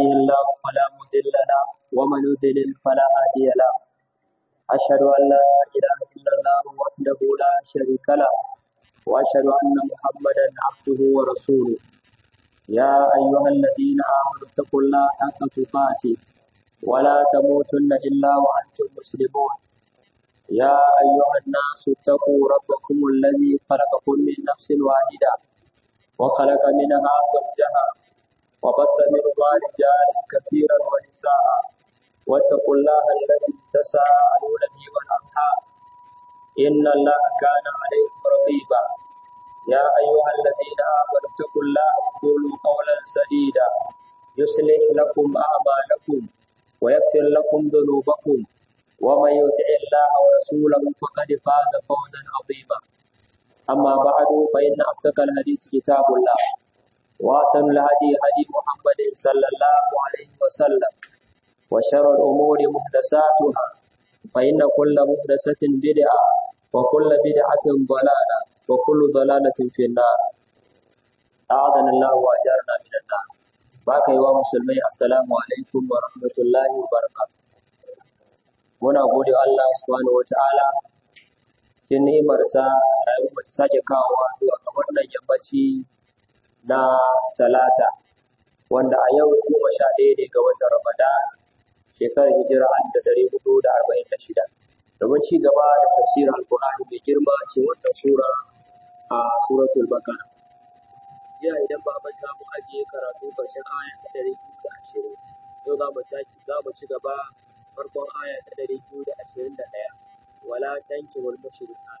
يهده الله فلا مضل له ومن يضلل فلا هادي له أشهد أن لا إله إلا الله وحده لا شريك له وأشهد أن محمدا عبده ورسوله يا أيها الذين آمنوا اتقوا الله حق تقاته ولا تموتن إلا وأنتم مسلمون يا أيها الناس اتقوا ربكم الذي خلقكم من نفس واحدة وخلق منها زوجها وبث منهما رجالا كثيرا ونساء واتقوا الله الذي تساءلون به والأرحام إن الله كان عليكم رقيبا يا أيها الذين آمنوا اتقوا الله وقولوا قولا سديدا يصلح لكم أعمالكم ويغفر لكم ذنوبكم ومن يطع الله ورسوله فقد فاز فوزا عظيما أما بعد فإن أصدق الحديث كتاب الله وأحسن الهدي هدي محمد صلى الله عليه وسلم وشر الأمور محدثاتها فإن كل محدثة بدعة وكل بدعة ضلالة وكل ضلالة في النار أعاذنا الله وأجارنا من النار باقي ومسلمي السلام عليكم ورحمة الله وبركاته muna gode Allah subhanahu wata'ala cikin ni'imarsa rayuwar ta sake kawowa zuwa ga wannan yammaci na talata wanda a yau goma sha ɗaya ne ga watan Ramadan shekarar hijira an da dari hudu da arba'in da shida domin ci gaba da tafsirin alkur'ani mai girma ce wannan sura a suratul bakara jiya idan ba manta mu ajiye karatu ƙarshen aya ta dari biyu da ashirin yau za mu za mu ci gaba farkon aya ta ɗari biyu da ashirin da ɗaya wala tanki wal mushrika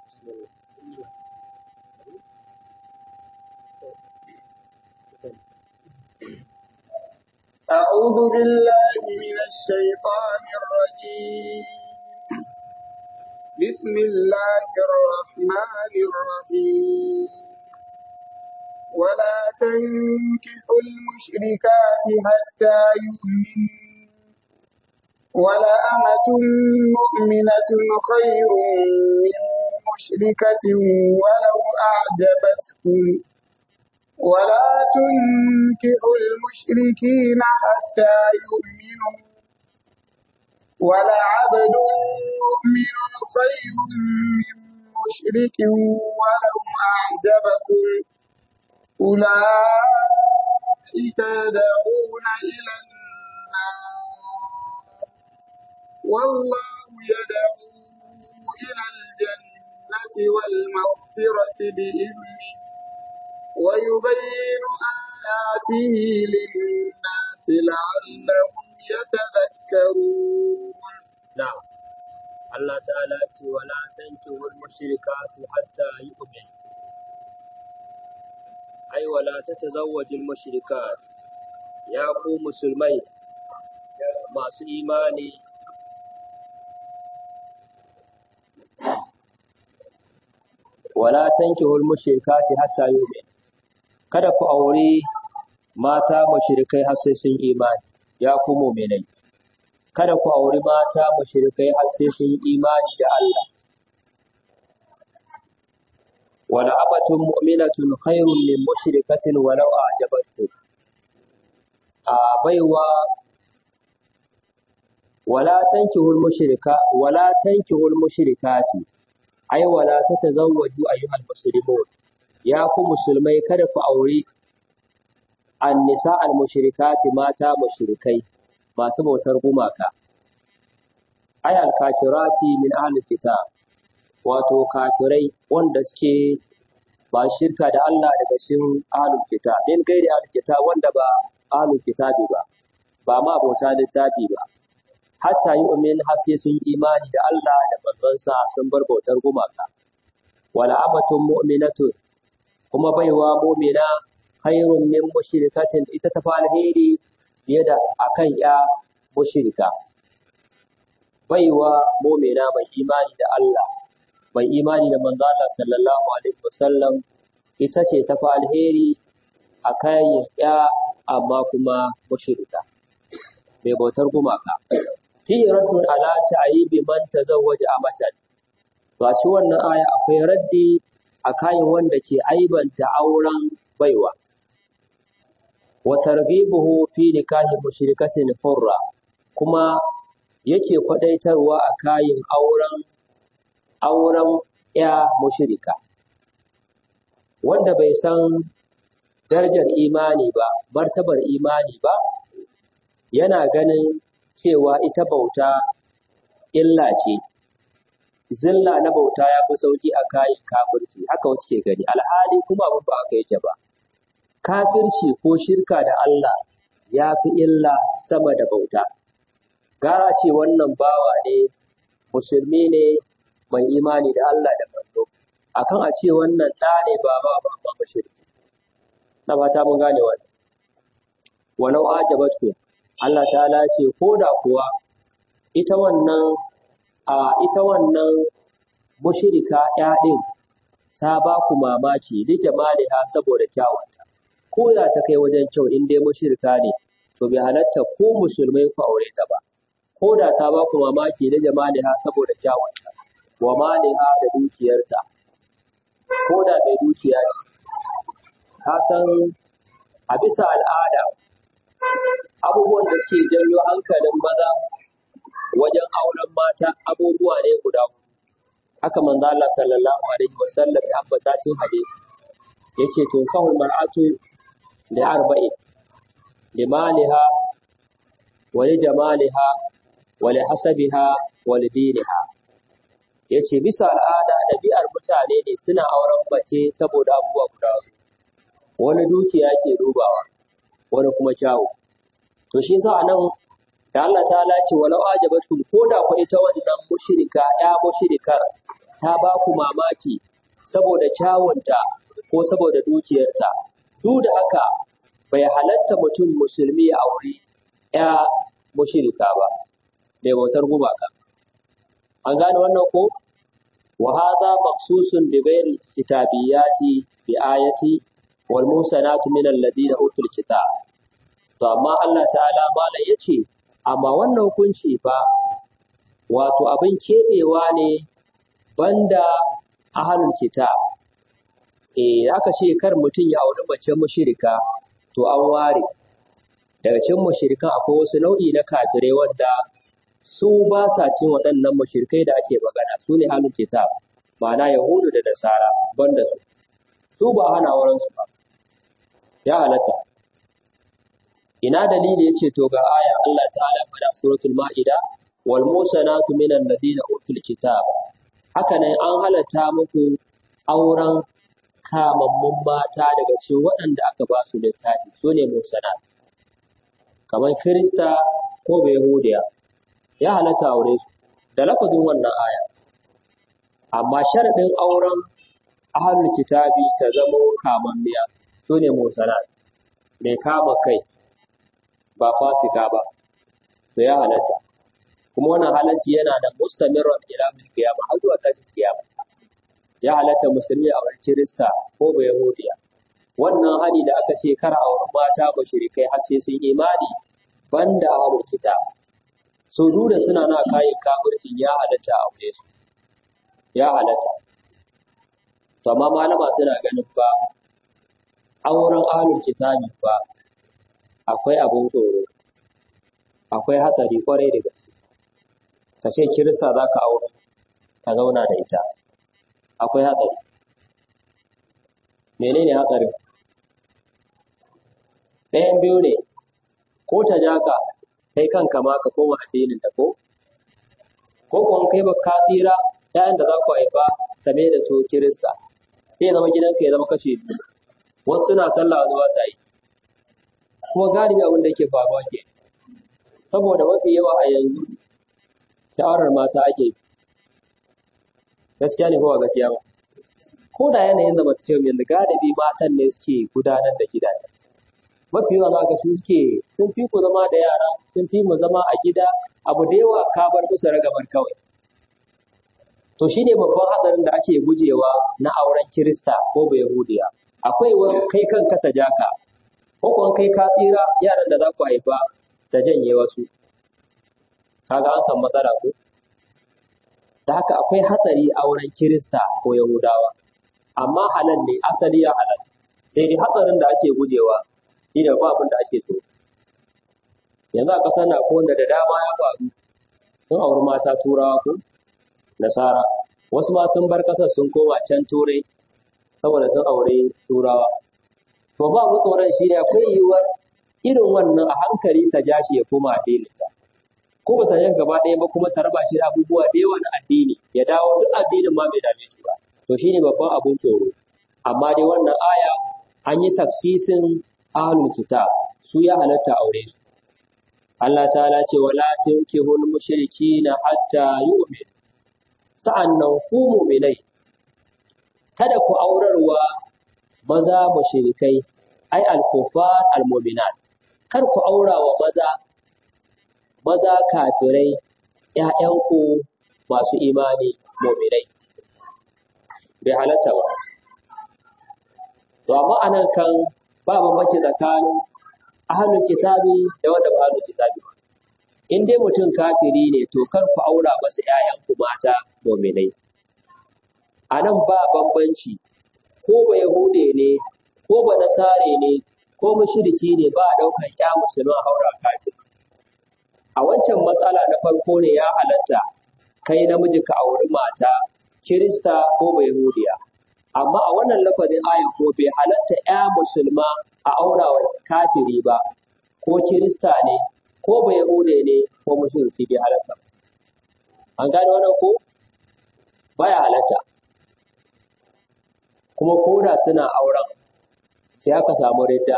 أعوذ بالله من الشيطان الرجيم بسم الله الرحمن الرحيم ولا تنكحوا المشركات حتى يؤمنوا ولأمة مؤمنة خير من مشركة ولو أعجبتكم ولا تنكحوا المشركين حتى يؤمنوا ولعبد مؤمن خير من مشرك ولو أعجبكم أولئك يدعون إلى النار والله يدعو إلى الجنة والمغفرة بإذنه ويبين آياته للناس لعلهم يتذكرون نعم الله تعالى ولا تنكحوا المشركات حتى يؤمن أي ولا تتزوج المشركات يا قوم مسلمين masu imani wala tankihul mushrikati hatta yu'min kada ku aure mata mushrikai har sai sun imani ya ku mu'minai kada ku aure mata mushrikai har sai sun imani da Allah wala abatun mu'minatun khairun min mushrikatin walau a'jabatkum a baiwa wala tankihul mushrika wala tankihul mushrikati ai wala tatazawwaju ayyuhal muslimun ya ku musulmai kada ku aure annisa al mushrikati mata mushrikai masu bautar gumaka ai al kafirati min ahli kitab wato kafirai wanda suke ba shirka da Allah daga cikin ahlul kitab din gairi ahlul kitab wanda ba ahlul kitabi ba ba ma bauta littafi ba hatta yi umin har sai sun imani da Allah da manzonsa sun bar bautar gumaka wala amatun mu'minatun kuma baiwa mu'mina khairun min mushrikatin ita ta fa alheri fiye da akan ya mushrika baiwa mu'mina mai imani da Allah mai imani da manzo Allah sallallahu alaihi wasallam ita ce ta fa alheri akan ya amma kuma mushrika mai bautar gumaka fi raddun ala ta'yibi man tazawwaja amatan to a cikin wannan aya akwai raddi a kayan wanda ke aibanta auren baiwa wa targhibuhu fi nikahi mushrikatin furra kuma yake kwadaitarwa a kayin auren auren ya mushrika wanda bai san darajar imani ba martabar imani ba yana ganin cewa ita bauta illa ce zilla na bauta ya fi sauki a kayan kafirci haka wasu ke gani alhali kuma abin ba aka yake ba kafirci ko shirka da Allah ya fi illa sama da bauta gara ce wannan bawa ne musulmi ne mai imani da Allah da manzo akan a ce wannan ɗa ne ba ba ba ba mushriki na fata mun gane wannan walau ajabatku Allah ta'ala ce ko da kuwa ita wannan a ita wannan mushrika ya din ta ba ku mamaki li jamaliha saboda kyawunta ko da ta kai wajen kyau in dai mushrika ne to bai halatta ko musulmai ku aure ta ba ko da ta ba ku mamaki li jamaliha saboda kyawunta wa maliha da dukiyarta ko da mai dukiya ce ka san a bisa al'ada abubuwan da suke janyo hankalin maza wajen auren mata abubuwa ne guda huɗu. haka manzo Allah sallallahu alaihi wasallam ya ambata cikin hadisi yace to kahul mar'atu li arba'in li maliha wa li jamaliha wa li hasabiha wa li diniha yace bisa al'ada ɗabi'ar mutane ne suna auren mace saboda abubuwa guda huɗu. wani dukiya ke dubawa wani kuma kyawu to shi yasa nan da Allah ta ce walau ajabatkum ko da ku ita wannan mushrika ya mushrikar ta ba ku mamaki saboda kyawunta ko saboda dukiyarta duk da haka bai halatta mutum musulmi ya aure ya mushrika ba mai bautar gumaka an gane wannan ko wa hadha maqsusun bi ghairi kitabiyati bi ayati wal musanatu min alladhina utul kitab to amma Allah ta'ala mala yace amma wannan hukunci fa wato abin keɓewa ne banda ahalul kitab eh aka ce kar mutum ya auri mace mushrika to an ware daga cikin mushrikan akwai wasu nau'i na kafirai wanda su ba sa cin waɗannan mushrikai da ake magana su ne ahalul kitab ma'ana yahudu da nasara banda su su ba hana wurin su ba ya halatta ina dalili yace to ga aya Allah ta'ala fada suratul maida wal musanatu minan ladina utul kitab haka nan an halatta muku auren kamammun mata daga cikin waɗanda aka ba su littafi su ne musanat kamar kirista ko yahudiya ya halatta aure su da lafazin wannan aya amma sharadin auren ahlul kitabi ta zamo kamammiya su ne musanat mai kama kai ba fasika ba to ya halatta kuma wannan halacci yana da mustamirran ila mil qiyamah har zuwa tashin kiyama ya halatta musulmi a wurin kirista ko ba yahudiya wannan hali da aka ce kar a wurin mata mushrikai har sai sun imani banda ahlul kitab so da suna na kayan kafircin ya halatta a aure su ya halatta to amma malama suna ganin fa auren ahlul kitabi fa akwai abin tsoro akwai hatsari kwarai da gaske ka ce kirista za ka aure ka zauna da ita akwai hatsari menene hatsarin ɗayan biyu ne ko ta ja ka kai kanka ma ka koma addinin ta ko ko kuwa kai ba ka tsira ‘ya'yan da za ku haifa ta mai da su kirista sai ya zama gidanka ya zama kashe biyu wasu suna sallah zuwa sa yi kuma galibi abin da yake faruwa ke saboda mafi yawa a yanzu shawarar mata ake yi gaskiya ne ko ba gaskiya ba ko da yanayin da mace yanzu galibi matan ne suke gudanar da gidaje mafi yawa za ka su suke sun fi ku zama da yara sun fi mu zama a gida abu da yawa ka bar musu ragamar kawai to shine babban hatsarin da ake gujewa na auren kirista ko ba yahudiya akwai wani kai kanka ta jaka ko kuma kai ka tsira yaran da za ku haifa da janye wasu kaga an san matsala ko da haka akwai hatsari a wurin kirista ko yahudawa amma halal ne asali ya halal sai dai hatsarin da ake gujewa shi ne ba abin da ake so yanzu a ƙasar na ko wanda da dama ya faru sun auri mata turawa ko nasara wasu ma sun bar ƙasar sun koma can turai saboda sun aure turawa to ba mu tsoron shi ne akwai yiwuwar irin wannan a hankali ta ja shi ya koma addininta ko ba ta yin gaba ɗaya ba kuma ta raba shi da abubuwa da yawa na addini ya dawo duk addinin ma bai dame shi ba to shine babban abun tsoro amma dai wannan aya an yi taksisin ahlul kitab su ya halatta aure su Allah ta'ala ce wala tunkihul mushrikina hatta yu'min sa'annan ku mu'minai kada ku aurarwa maza mushrikai ai al-kuffar al-mu'minat kar ku aura wa maza maza kafirai ‘ya'yanku masu imani mu'minai bai halatta ba to amma anan kan ba bambanci tsakanin ahlul kitabi da wanda ba ahlul kitabi ba in dai mutum kafiri ne to kar ku aura masa ‘ya'yanku mata mu'minai a nan ba bambanci ko ba yahude ne ko ba nasare ne ko mushriki ne ba a ɗaukar ‘ya musulman haura kafin a wancan matsala na farko ne ya halatta kai namiji ka auri mata kirista ko ba yahudiya amma a wannan lafazin ayan ko bai halatta ‘ya musulma a aura wa kafiri ba ko kirista ne ko ba yahude ne ko mushriki bai halatta an gane wannan ko baya halatta kuma koda suna auren sai aka samu ridda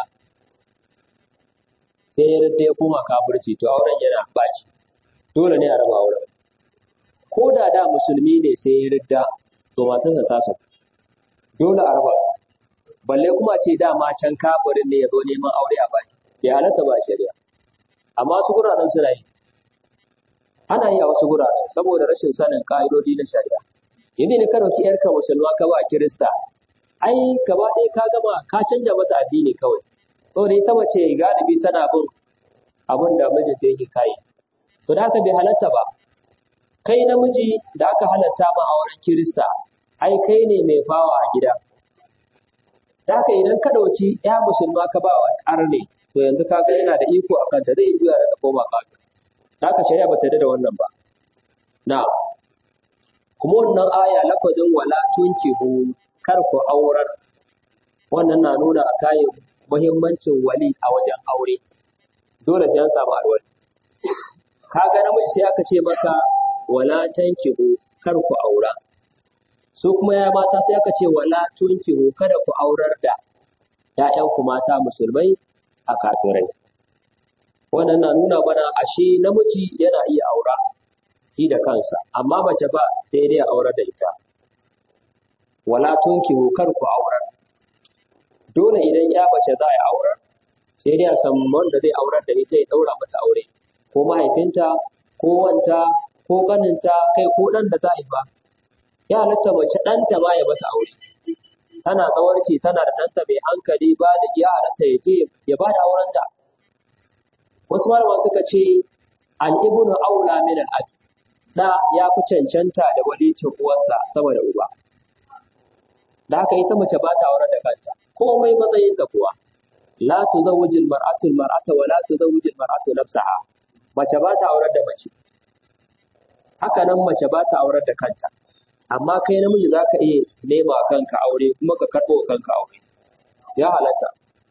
sai ya ridda ya koma kafirci to auren yana baci dole ne a raba auren ko da da musulmi ne sai ya ridda to matarsa ta sauka dole a raba su balle kuma ce dama can kafirin ne ya zo neman aure a baki bai halatta ba shari'a amma su guraren suna yi ana yi a wasu guraren saboda rashin sanin ka'idodi na shari'a yanzu ne ka ɗauki ‘yarka musulma ka ba kirista ai gaba ɗaya ka gama ka canja mata addini kawai saboda ita mace galibi tana bin abin da mijinta yake kayi to da haka bai halatta ba kai namiji da aka halatta ma auren kirista ai kai ne mai fawa a gida da haka idan ka ɗauki ya musulma ka ba wa ƙarne to yanzu ka ga yana da iko a kanta zai juya da koma kafin da haka shari'a ba ta da wannan ba na kuma wannan aya lafazin wala tunkihu kar ku aurar wannan na nuna a kayan muhimmancin wali a wajen aure dole sai an samu alwali kaga namiji sai aka ce maka wala tankihu kar ku aura su kuma ya mata sai aka ce wala tunkihu kada ku aurar da ‘ya'yanku mata musulmai a kafirai wannan na nuna mana ashe namiji yana iya aura shi da kansa amma mace ba sai dai a aurar da ita wala tunkihu kar ku aurar dole idan ya mace za a aurar sai dai a san wanda zai aurar da ita ya daura mata aure ko mahaifinta ko wanta ko ganinta kai ko dan da ta haifa ya halatta mace ɗanta ma ya mata aure tana tsawarci tana da ɗanta mai hankali ba da ya halatta ya je ya ba da aurenta wasu malaman suka ce al ibnu aula min al abi da ya fi cancanta da walicin uwarsa sama da uba da haka ita mace ba ta aurar da kanta komai matsayinta kuwa la tuzawwiju al-mar'atu al-mar'ata wa la tuzawwiju al-mar'atu nafsaha mace ba ta aurar da mace haka nan mace ba ta aurar da kanta amma kai namiji za ka iya nema kanka aure kuma ka karɓo kanka aure ya halatta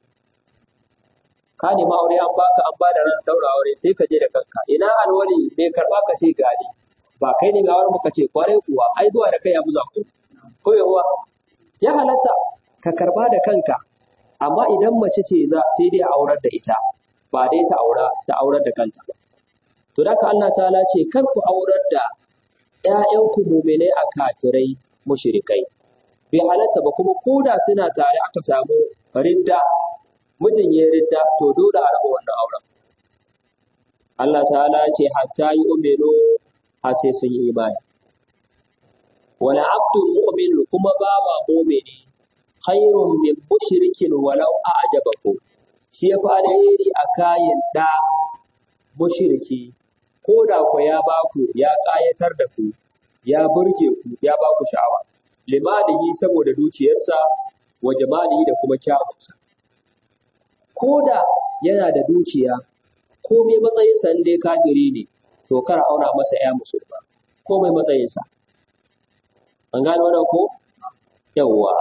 ka nema aure an baka an ba da ran daura aure sai ka je da kanka ina alwali bai karɓa ka ce gani ba kai ne ga wani ka ce kwarai kuwa ai zuwa da kai ya buza ku ko yawa ya halatta ka karba da kanka amma idan mace ce za sai dai a aurar da ita ba dai ta aura ta aurar da kanta ba to da ka Allah ta'ala ce kar ku aurar da ƴaƴanku mu'minai a kafirai mushrikai bai halatta ba kuma koda suna tare aka samu ridda mijin ya ridda to dole a raba wannan auren Allah ta'ala ce hatta yi umenu har sai sun yi imani wala abdul mu'min kuma bawa mu'mini khairun min mushrikin walau a'jabakum shi ya fara alheri a kayan da mushriki ko da ku ya baku ya ƙayatar da ku ya burge ku ya baku sha'awa limanihi saboda dukiyarsa wa jamalihi da kuma kyawunsa ko da yana da dukiya ko mai matsayinsa in dai kafiri ne to kar a aura masa ya musulma ko mai matsayinsa an gane wannan ko yawwa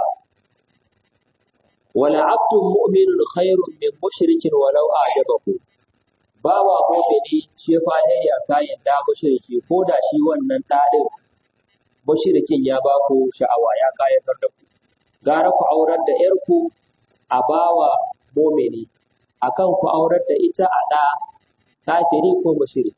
wala abdun mu'minun khairun min mushrikin walau a'jabahu bawa mu'mini shi fa ne ya kayan da mushriki ko da shi wannan dadin mushrikin ya ba ku sha'awa ya kayatar da ku gara ku aurar da yarku a bawa mu'mini akan ku aurar da ita a da kafiri ko mushriki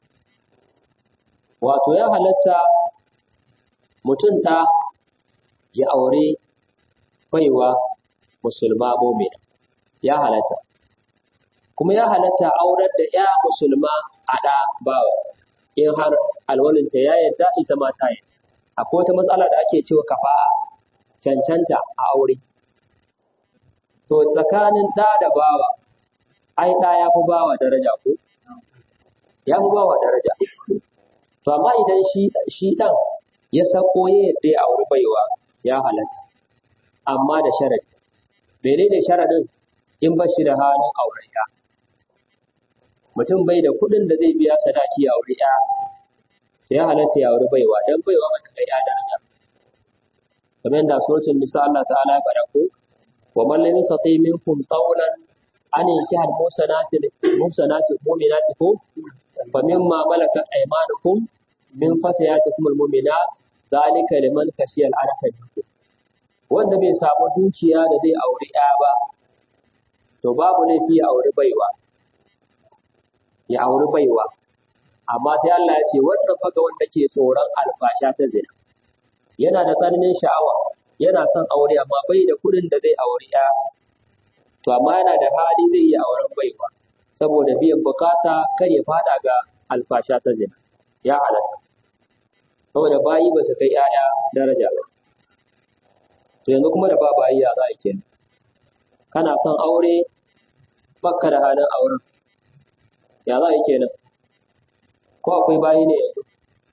wato ya halatta mutum ta ya aure baiwa musulma mumina ya halatta kuma ya halatta aurar da ya musulma a ɗa bawa in har alwalinta ya yarda ita ma ta yarda akwai wata matsala da ake cewa kafa'a cancanta a aure to tsakanin ɗa da bawa ai ɗa ya fi bawa daraja ko ya fi bawa daraja to amma idan shi shi ɗan ya sako ya yadda ya auri baiwa ya halatta amma da sharadi menene sharadin in ba shi da halin auren ya mutum bai da kuɗin da zai biya sadaki a auri ya ya halatta ya auri baiwa dan baiwa mata kai ya daraja kamar yadda suratul nisa Allah ta'ala ya faɗa ko wa man lam yastati minkum qawlan an yankiha al-musanati musanati mu'minati ko fa mimma malakat aymanukum min fatayati ismul mu'minat zalika liman khashiya al-anata minkum wanda bai samu dukiya da zai auri ɗaya ba to babu laifi ya auri baiwa ya auri baiwa amma sai Allah ya ce wanda faga wanda ke tsoron alfasha ta zina yana da tsananin sha'awa yana son aure amma bai da kuɗin da zai auri ɗaya to amma yana da hali zai iya auren baiwa saboda biyan bukata kar ya fada ga alfasha ta zina ya halatta saboda bayi ba su kai ‘ya'ya daraja ba. To yanzu kuma da ba bayi ya za a kenan. Kana son aure bakka da halin auren. Ya za a yi kenan. Ko akwai bayi ne yanzu?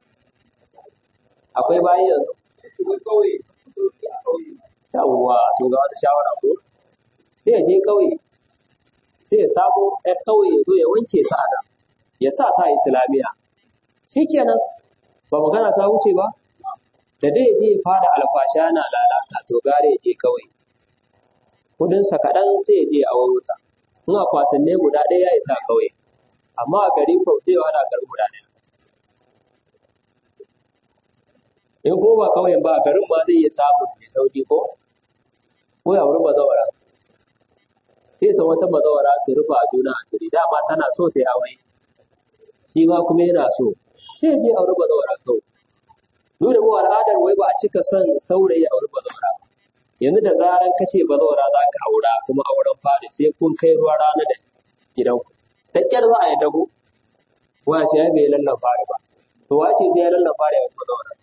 Akwai bayi yanzu? Yawwa, to ga wata shawara ko? Sai ya je ƙauye, sai ya samo ‘yan ƙauye ya zo ya wanke ta a nan, ya sa ta Islamiyya. Shi kenan, ba magana ta wuce ba da dai ya je ya fara alfasha na lalata to gare ya je kawai kudinsa kaɗan sai ya je a auro ta in akwatin ne guda ɗaya ya isa kawai amma a gari ko zai wada garin guda ɗaya in ko ba kawai ba a garin ma zai iya samun mai sauki ko ko ya wuri bazawara sai sa wata bazawara su rufa a juna asiri dama tana so ta yi aure shi ma kuma yana so sai je auri bazawara kawai. Dole mu al'adar wai ba a cika son saurayi auri bazawara ba. Yanzu da zaran kace bazawara za ka aura kuma auren fari sai kun kai ruwa rana da gidanku. Da ƙyar za a yi dago. Wa ce ya bai lallan fari ba. To wa ce sai ya lallan fari a bazawara.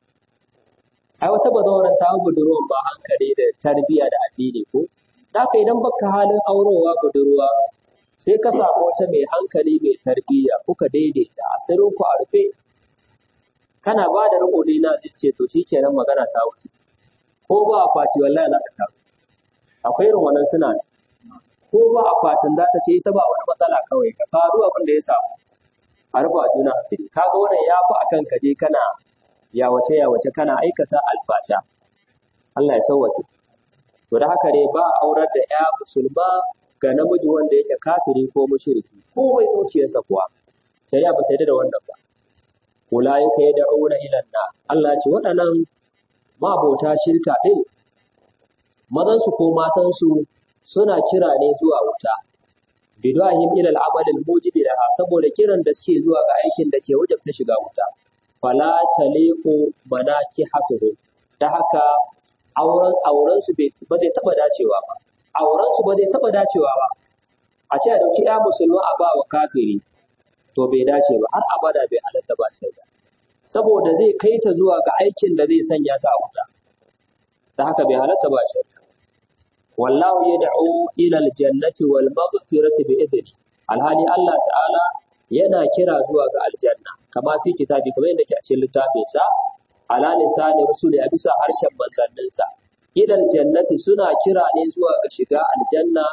Ai wata bazawaran ta budurwan ba hankali da tarbiyya da addini ko. Da haka idan baka halin aurowa budurwa sai ka samu wata mai hankali mai tarbiyya kuka daidaita asirin ku a rufe kana ba da riko dai na ce to shikenan magana ta wuce ko ba akwati wallahi za ka taru akwai irin wannan suna ko ba akwatin za ta ce ita ba wani matsala kawai ka faru abin da ya samu a rufa juna asiri kaga wannan ya fi akan ka je kana yawace yawace kana aikata alfasha Allah ya sauwake to da haka ne ba aurar da ya musulma ga namiji wanda yake kafiri ko mushriki ko mai zuciyarsa kuwa shari'a ba ta yarda da wannan ba ulaika yad'una ila na Allah ce waɗannan mabota shirka din mazan su ko matan su suna kira ne zuwa wuta bidahim ila al-amal al-mujib laha saboda kiran da suke zuwa ga aikin da ke wajabta shiga wuta fala taliqu manakihatuhu da haka auren auren su ba zai taba dacewa ba auren su ba zai taba dacewa ba a ce a dauki ya musulma a ba wa kafiri to bai dace ba har abada bai halatta ba shi ba saboda zai kai ta zuwa ga aikin da zai sanya ta a wuta da haka bai halatta ba shi wallahu yad'u ila aljannati wal maghfirati bi idni alhali Allah ta'ala yana kira zuwa ga aljanna kama fi kitabi kamar yadda ke a cikin littafin sa ala lisani rusuli a bisa harshen manzanninsa ila aljannati suna kira ne zuwa ga shiga aljanna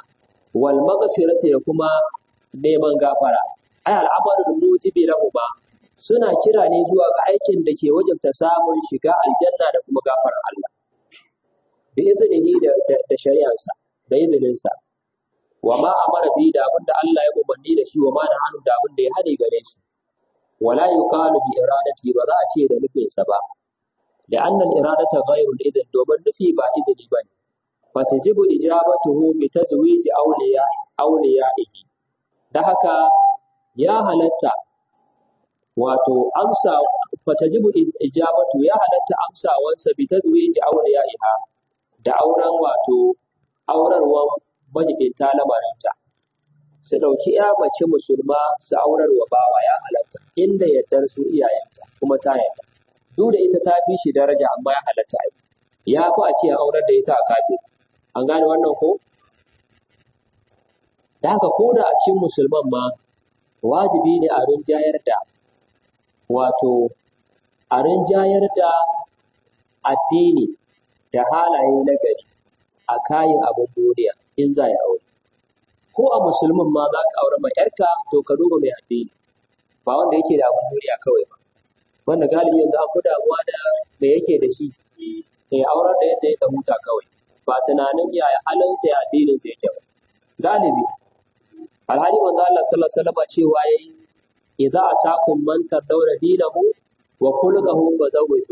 wal maghfirati da kuma neman gafara ai al'amarin mujibi lahuma suna kira ne zuwa ga aikin da ke wajabta samun shiga aljanna da kuma gafarar Allah bi iznihi da da shari'arsa da izininsa wa ma amara bi da abinda Allah ya umarni da shi wa ma da hannu da abinda ya hane gare shi wala yuqalu bi iradati ba za a ce da nufinsa ba لأن الإرادة غير الإذن دومن نفي با إذن بني فتجب إجابته بتزويج أولياء أوليائه da haka ya halatta wato amsa fatajibu ijabatu ya halatta amsawansa bi tazwiji awliyaiha da auren wato aurarwan majibinta lamarinta su ɗauki ya mace musulma su aurarwa bawa ya halatta inda yardar su iyayenta kuma ta yarda duk da ita ta fi shi daraja amma ya halatta ai ya fi a ce a aurar da ita a kafin an gane wannan ko da haka ko da a cikin musulman ma wajibi ne a rinjayar da wato a rinjayar da addini da halaye na gari a kayan abin duniya in za ya aure ko a musulmin ma za ka aure mai yarka to ka duba mai addini ba wanda yake da abin duniya kawai ba wanda galibi yanzu an fi damuwa da me yake da shi ya aurar da yadda ya huta kawai ba tunanin yaya halinsa ya addinin sa yake ba galibi alhali manzo Allah sallallahu alaihi wasallam cewa yayi idza atakum man tardawna dinahu wa khuluquhu fazawwiju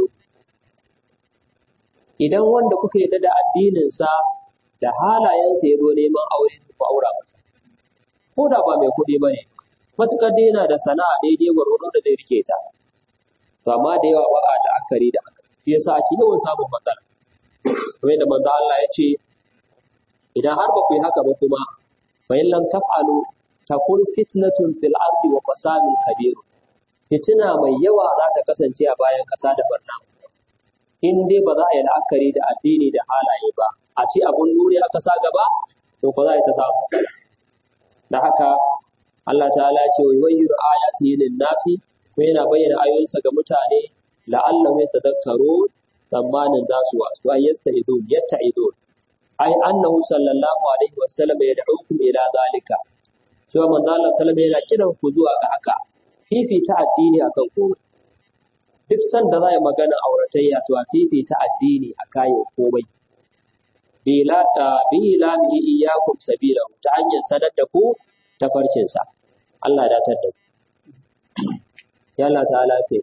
idan wanda kuka yarda da addinin sa da halayensa ya zo neman aure ku aura masa ko da ba mai kuɗi bane matukar dai yana da sana'a daidai gwargwado da zai rike ta to amma da yawa ba a la'akari da haka shi yasa ake yawan samun matsala kamar yadda manzo Allah ya ce idan har ba ku yi haka ba kuma fa in lam taf'alu takun fitnatun fil ardi wa fasadun kabir fitina mai yawa za ta kasance a bayan ƙasa da barna in dai ba za a yi la'akari da addini da halaye ba a ce abun nuri aka sa gaba to ko za a yi ta samu da haka Allah ta'ala ya ce wa yuwayyiru ayatihi lin nasi ko yana bayyana ayoyinsa ga mutane la'allahu yatadhakkarun tsammanin za su wasu ay yasta'idun yatta'idun ai annahu sallallahu alaihi wasallam yad'ukum ila zalika cewa manzo Allah sallallahu alaihi yana kiran ku zuwa ga haka fifita addini akan komai duk sanda za a yi magana auratayya to a fifita addini a kayan komai bila ta bila mi iyyakum sabila ta hanyar sanar da ku tafarkinsa Allah ya datar da ku ya Allah ta'ala ce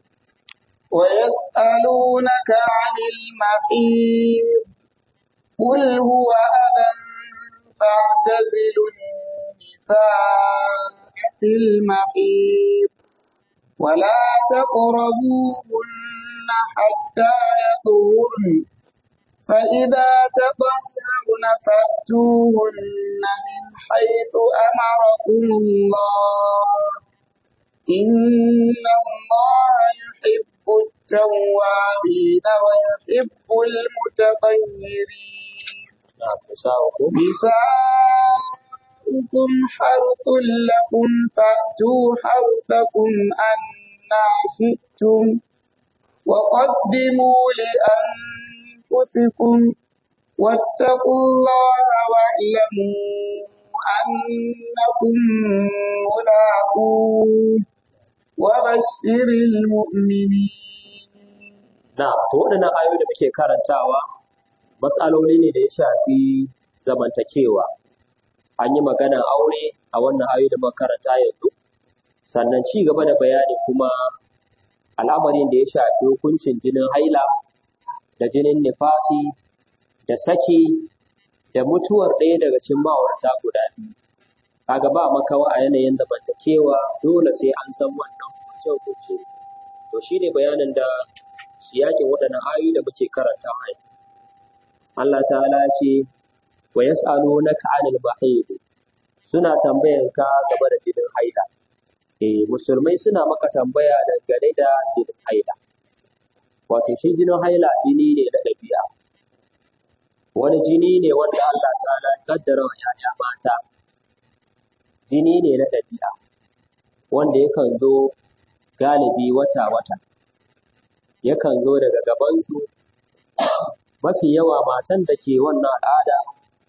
ويسألونك عن المحيض قل هو أذى فاعتزلوا النساء في المحيض ولا تقربوهن حتى يطهرن فإذا تطهرن فأتوهن من حيث أمركم الله إن الله يحب التوابين ويحب المتطهرين نساؤكم حرث لكم فأتوا حرثكم أنا شئتم وقدموا لأنفسكم واتقوا الله واعلموا أنكم ملاقوه وبشر المؤمنين na to waɗannan ayoyi da muke karantawa matsaloli ne da ya shafi zamantakewa an yi maganar aure a wannan ayoyi da muka karanta yanzu sannan ci gaba da bayani kuma al'amarin da ya shafi hukuncin jinin haila da jinin nifasi da saki da mutuwar ɗaya daga cikin ma'aurata guda biyu kaga ba makawa a yanayin zamantakewa dole sai an san wannan hukunce-hukunce to shine bayanin da siyakin waɗannan ayoyi da muke karanta a yau Allah ta'ala ce wa yas'alunaka 'anil mahid suna tambayan ka game da jinin haila eh musulmai suna maka tambaya dangane da jinin haila wato shi jinin haila jini ne na ɗabi'a wani jini ne wanda Allah ta'ala ya kaddara wa yaya mata jini ne na ɗabi'a wanda yakan zo galibi wata-wata yakan zo daga gabansu mafi yawa matan da ke wannan al'ada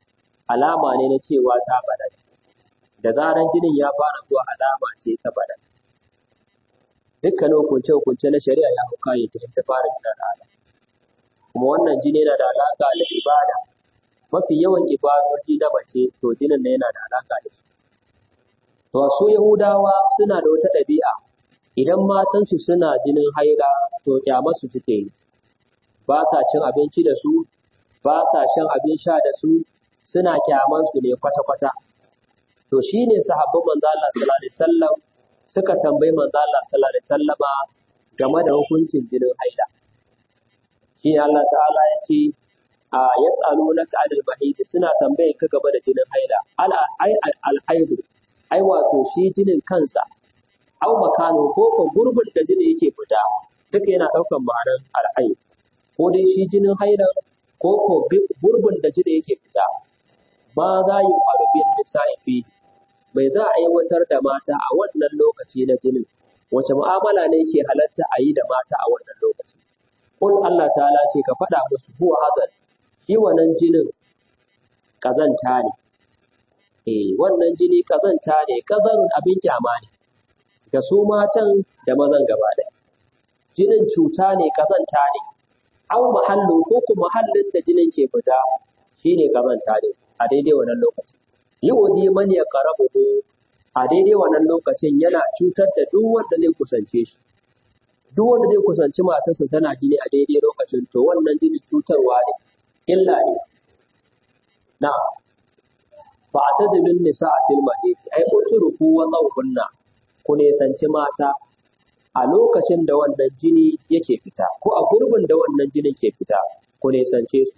alama ne na cewa ta balaga da zaran jinin ya fara zuwa alama ce ta balaga dukkanin hukunce-hukunce na shari'a ya hau kayan ta ta fara jinin al'ada kuma wannan jini yana da alaƙa da ibada mafi yawan ibadoji na mace to jinin na yana da alaƙa da shi to su yahudawa suna da wata ɗabi'a idan matansu suna jinin haila to kyamarsu suke yi ba sa cin abinci da su ba sa shan abin sha da su suna kyamansu ne kwata-kwata to shine sahabban manzo Allah sallallahu alaihi wasallam suka tambayi manzo Allah sallallahu alaihi wasallama game da hukuncin jinin haila shi Allah ta'ala ya ce a yas'alunaka anil mahid suna tambaye ka game da jinin haila al ai al haidu ai wato shi jinin kansa au makano ko ko gurbin da jini yake fita duka yana daukan ma'anar al haid ko dai shi jinin haila ko ko gurbin da jini yake fita ma za yi faru bin nisa'i fi bai za a aiwatar da mata a wannan lokaci na jinin wace mu'amala ne ke halatta a yi da mata a wannan lokaci Kul Allah ta'ala ce ka faɗa musu huwa hazan shi wannan jinin kazanta ne eh wannan jini kazanta ne kazarun abin kyama ne ga su matan da mazan gaba ɗaya jinin cuta ne kazanta ne au mahallu ko kuma mahallin da jinin ke fita shine kazanta ne a daidai wannan lokaci yu'zi man yaqrabuhu a daidai wannan lokacin yana cutar da duk wanda zai kusance shi duk wanda zai kusanci matarsa tana jini a daidai lokacin to wannan jini cutarwa ne illa ne na fa atadilun nisa a fil mahid ai utruku wa zawhunna ku nisanci mata a lokacin da wannan jini yake fita ko a gurbin da wannan jinin ke fita ku nisance su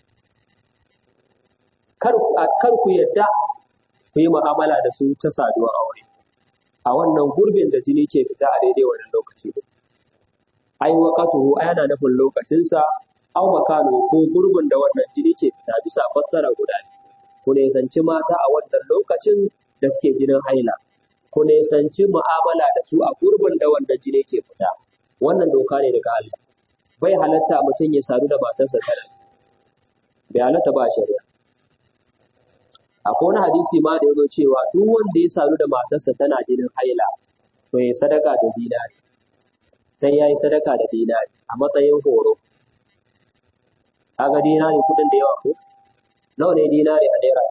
kar kar ku yadda ku yi mu'amala da su ta saduwar aure a wannan gurbin da jini ke fita a daidai wannan lokaci ne ai waqatuhu ai ana nufin lokacinsa aw makanu ko gurbin da wannan jini ke fita bisa fassara guda ne ku nisanci mata a wannan lokacin da suke jinin haila ku nisanci mu'amala da su a gurbin da wannan jini ke fita wannan doka ne daga Allah bai halatta mutum ya sadu da matarsa tana bai halatta ba shari'a akwai wani hadisi ma da ya zo cewa duk wanda ya sadu da matarsa tana jinin haila to ya sadaka da dinari sai ya yi sadaka da dinari a matsayin horo kaga dinari kudin da yawa ko nawa ne dinari a naira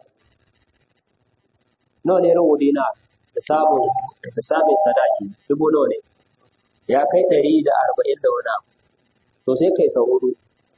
nawa ne rubu dinar da samun da samun sadaki dubu nawa ne ya kai ɗari da arba'in da wani abu to sai kai sau hudu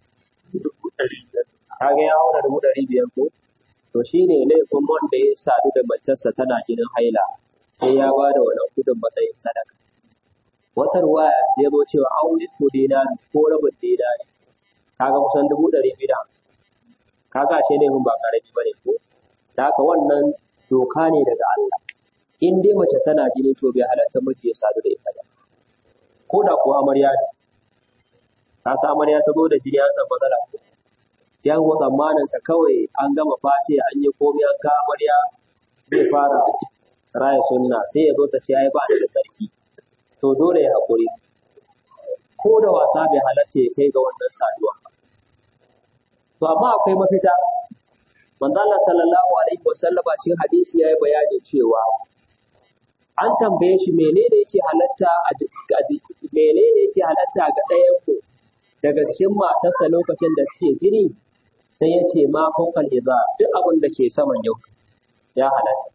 kaga ya haura dubu ɗari biyar ko to shi ne laifin wanda ya sadu da matarsa tana jinin haila sai ya ba da wannan kudin matsayin sadaka wata ruwaya ya zo cewa an nisfu dinari ko rabin dinari kaga kusan dubu ɗari biyu da kaga ashe laifin ba ƙarami ba ne ko da haka wannan doka ne daga Allah in dai mace tana jini to bai halatta miji ya sadu da ita ba ko da kuwa amarya ne ka sa amarya ta zo da jini an san matsala ko ya go tsammaninsa kawai an gama face an yi komai an ka amarya zai fara raya sunna sai ya zo ta ce ai ba da sarki to dole ya haƙuri ko da wasa bai halatta ya kai ga wannan saduwa to amma akwai mafita manzo Allah sallallahu alaihi wasallama cikin hadisi yayi bayani cewa an tambaye shi menene yake halatta a menene yake halatta ga ɗayan ku daga cikin matarsa lokacin da suke jini sai ya ce ma fokal iza duk abin da ke saman yau ya halatta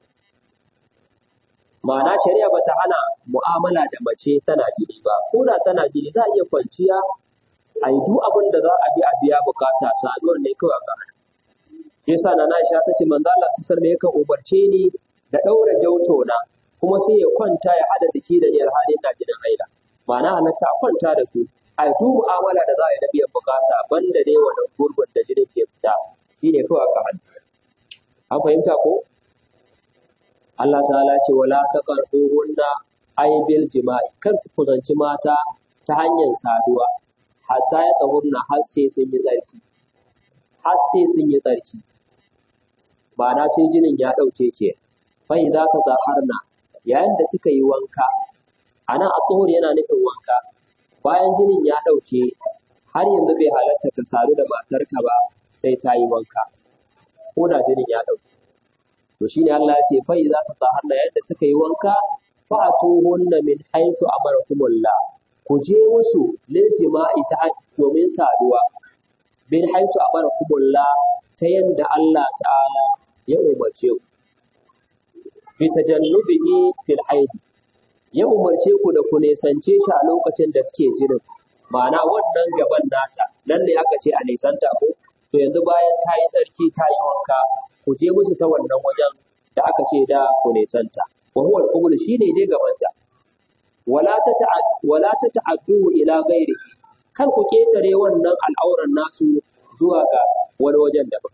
ma'ana shari'a bata hana mu'amala da mace tana jini ba ko da tana jini za a iya kwanciya a yi duk abin da za a bi a biya bukata saduwar ne kawai ga hana yasa na Aisha ta ce manzo Allah sallallahu alaihi yakan umarce ni da daura jauto na kuma sai ya kwanta ya hada jiki da yar halin da jinin haila ma'ana halatta a kwanta da su a yi duk mu'amala da za a yi da biyan bukata banda dai wannan gurbin da jinin ke fita shine kawai aka hana an fahimta ko Allah ta'ala ce wala taqrabuhunna ay bil jima'i kar ku kusanci mata ta hanyar saduwa hatta ya tsahurna har sai sun yi tsarki har sai sun yi tsarki ma'ana sai jinin ya ɗauke ke fai za ta zaharna yayin da suka yi wanka a nan a tsohon yana nufin wanka bayan jinin ya ɗauke har yanzu bai halatta ka sadu da matarka ba sai ta yi wanka ko da jinin ya ɗauke to shine Allah ya ce fa idza tataharna yadda suka yi wanka fa'atuhunna min haythu amarakumullah ku je musu lil jima'i ta domin saduwa min haythu amarakumullah ta yadda Allah ta'ala ya umarce ku bi tajannubihi fil haid ya umarce ku da ku nesance shi a lokacin da suke jinin ma'ana wannan gaban nata nan ne aka ce a nisanta ko to yanzu bayan ta yi tsarki ta yi wanka ku je musu ta wannan wajen da aka ce da ku nisanta wa huwa al shine dai gabanta wala ta wala ta ta'addu ila ghairihi kar ku ketare wannan al'auran nasu zuwa ga wani wajen daban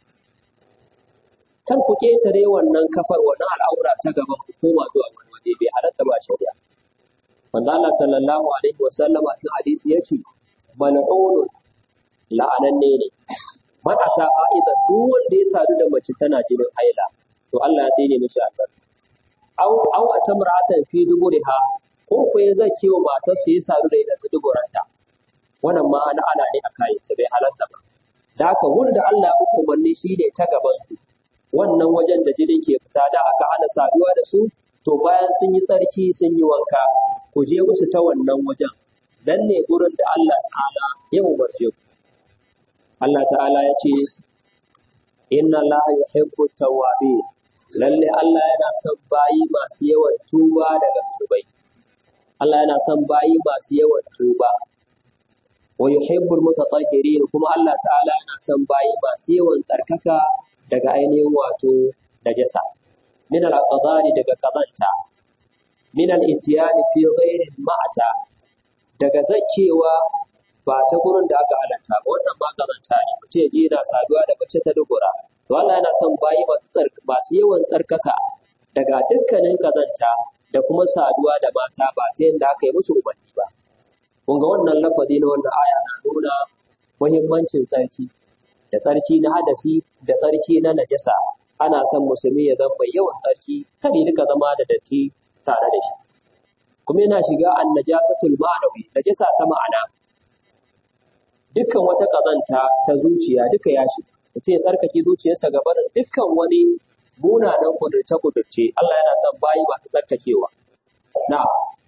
kar ku ketare wannan kafar wannan al'aura ta gaban ku koma zuwa wani waje bai halatta ba shari'a manzo Allah sallallahu alaihi wasallam a cikin hadisi yace mal'unun la'ananne ne man ata aiza duk wanda ya sadu da mace tana jinin haila to Allah ya tsine mishi albarka aw aw atamra'atan fi duburiha ko ko ya zake wa matarsa ya sadu da ita ta duburanta wannan ma ana ana ne a kayan sa bai halatta ba da haka wanda Allah ya umarni shi ne ta gaban su wannan wajen da jinin ke fita da aka hana saduwa da su to bayan sun yi tsarki sun yi wanka ku je musu ta wannan wajen dan ne gurin da Allah ta'ala ya umarce ku Allah ta'ala ya ce inna Allah yuhibbu tawwabin lalle Allah yana son bayi masu yawan tuba daga zunubai Allah yana son bayi masu yawan tuba wa yuhibbul mutatahhirin kuma Allah ta'ala yana son bayi masu yawan tsarkaka daga ainihin wato najasa min al-qadari daga kazanta min al-itiyani fi ghairi ma'ata daga zakewa ba ta gurin da aka halatta ba wannan ma kazanta ne mutum ya je yana saduwa da mace ta dubura to Allah yana son bayi masu masu yawan tsarkaka daga dukkanin kazanta da kuma saduwa da mata ba ta yadda aka yi musu umarni ba kun ga wannan lafazi na wannan aya na nuna muhimmancin tsarki da tsarki na hadasi da tsarki na najasa ana son musulmi ya zama mai yawan tsarki kada ya rika zama da datti tare da shi kuma yana shiga an najasatul ma'anawi najasa ta ma'ana dukkan wata kazanta ta zuciya duka ya shiga mutum ya tsarkake zuciyarsa ga barin dukkan wani munanan kudurce kudurce Allah yana son bayi masu tsarkakewa na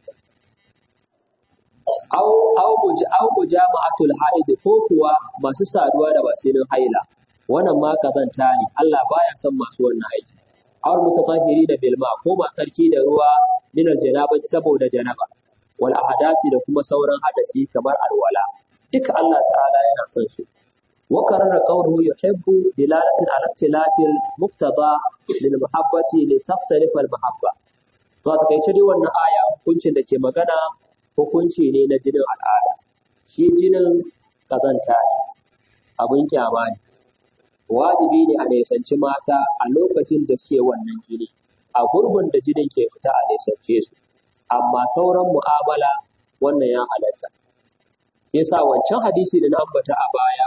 au au buji au bujama'atul haid ko kuwa masu saduwa da basinin haila wannan ma kazanta ne Allah baya son masu wannan aiki aw mutatahhiri da bilma ko ma tsarki da ruwa min aljanaba saboda janaba wal ahdasi da kuma sauran hadasi kamar alwala duka Allah ta'ala yana son su wa karara qawluhu yuhibbu dilalatan ala ikhtilafil muqtada lil muhabbati li taftarifa al mahabba to a takaice dai wannan aya hukuncin da ke magana hukunci ne na jinin al'ada shi jinin kazanta ne abin kyama ne wajibi ne a nisanci mata a lokacin da suke wannan jini a gurbin da jinin ke fita a nisance su amma sauran mu'amala wannan ya halatta yasa wancan hadisi da na ambata a baya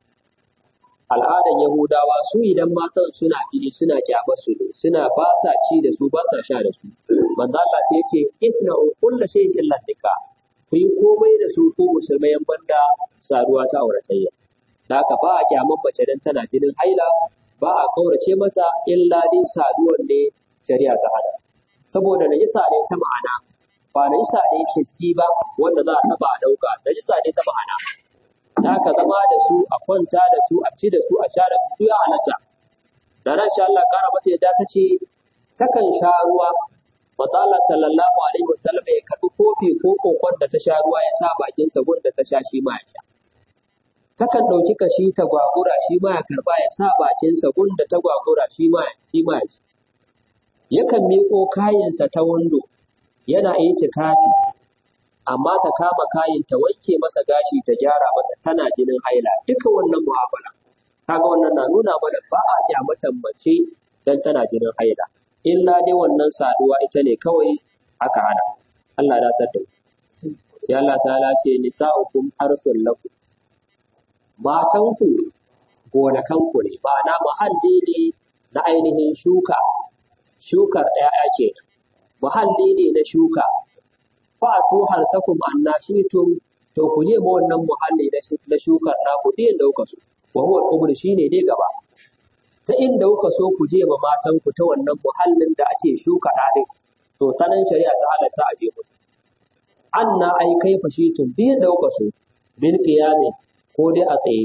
al'adan yahudawa su idan matan suna jini suna kyamar su ne suna ba sa ci da su ba sa sha da su manzo Allah sai yace isna'u kullu shay'in illa nikah ku yi komai da su ko musulmai yan banda saduwa ta auratayya da haka ba a kyaman mace dan tana jinin haila ba a kaurace mata illa dai saduwar ne shari'a ta hada saboda najisa ne ta ma'ana ba najisa ne hissi ba wanda za a taba a dauka najisa ne ta ma'ana da haka zama da su a kwanta da su a ci da su a sha da su ya halatta da ran sha Allah kara mata yadda ta ce takan sha ruwa Manzo Allah sallallahu alaihi wasallam ya karbi kofi ko kokon da ta sha ruwa ya sa bakin sa da ta sha shi ma ya sha takan ɗauki kashi ta gwagura shi ma ya karɓa ya sa bakinsa da ta gwagura shi ma shi ma ya yakan miƙo kayansa ta wando yana itikafi amma ta kama kayin ta wanke masa gashi ta gyara masa tana jinin haila duka wannan mu'amala kaga wannan na nuna mana ba a kyamatan mace dan tana jinin haila illa dai wannan saduwa ita ne kawai aka hana Allah ya dace da sai Allah ta'ala ce nisa'ukum harsul lakum matanku gonakanku ne ma'ana muhalli ne na ainihin shuka shukar ɗaya ke muhalli ne na shuka fa'atu harsakum annashitum to ku je ma wannan muhalli na shukar naku din da kuka so wa huwa kubur shine dai gaba ta inda kuka so ku je ma matanku ta wannan muhallin da ake shuka ɗaɗin to ta nan shari'a ta halatta a je musu anna ai kai fashi tun biyan da kuka so bil qiyamin ko dai a tsaye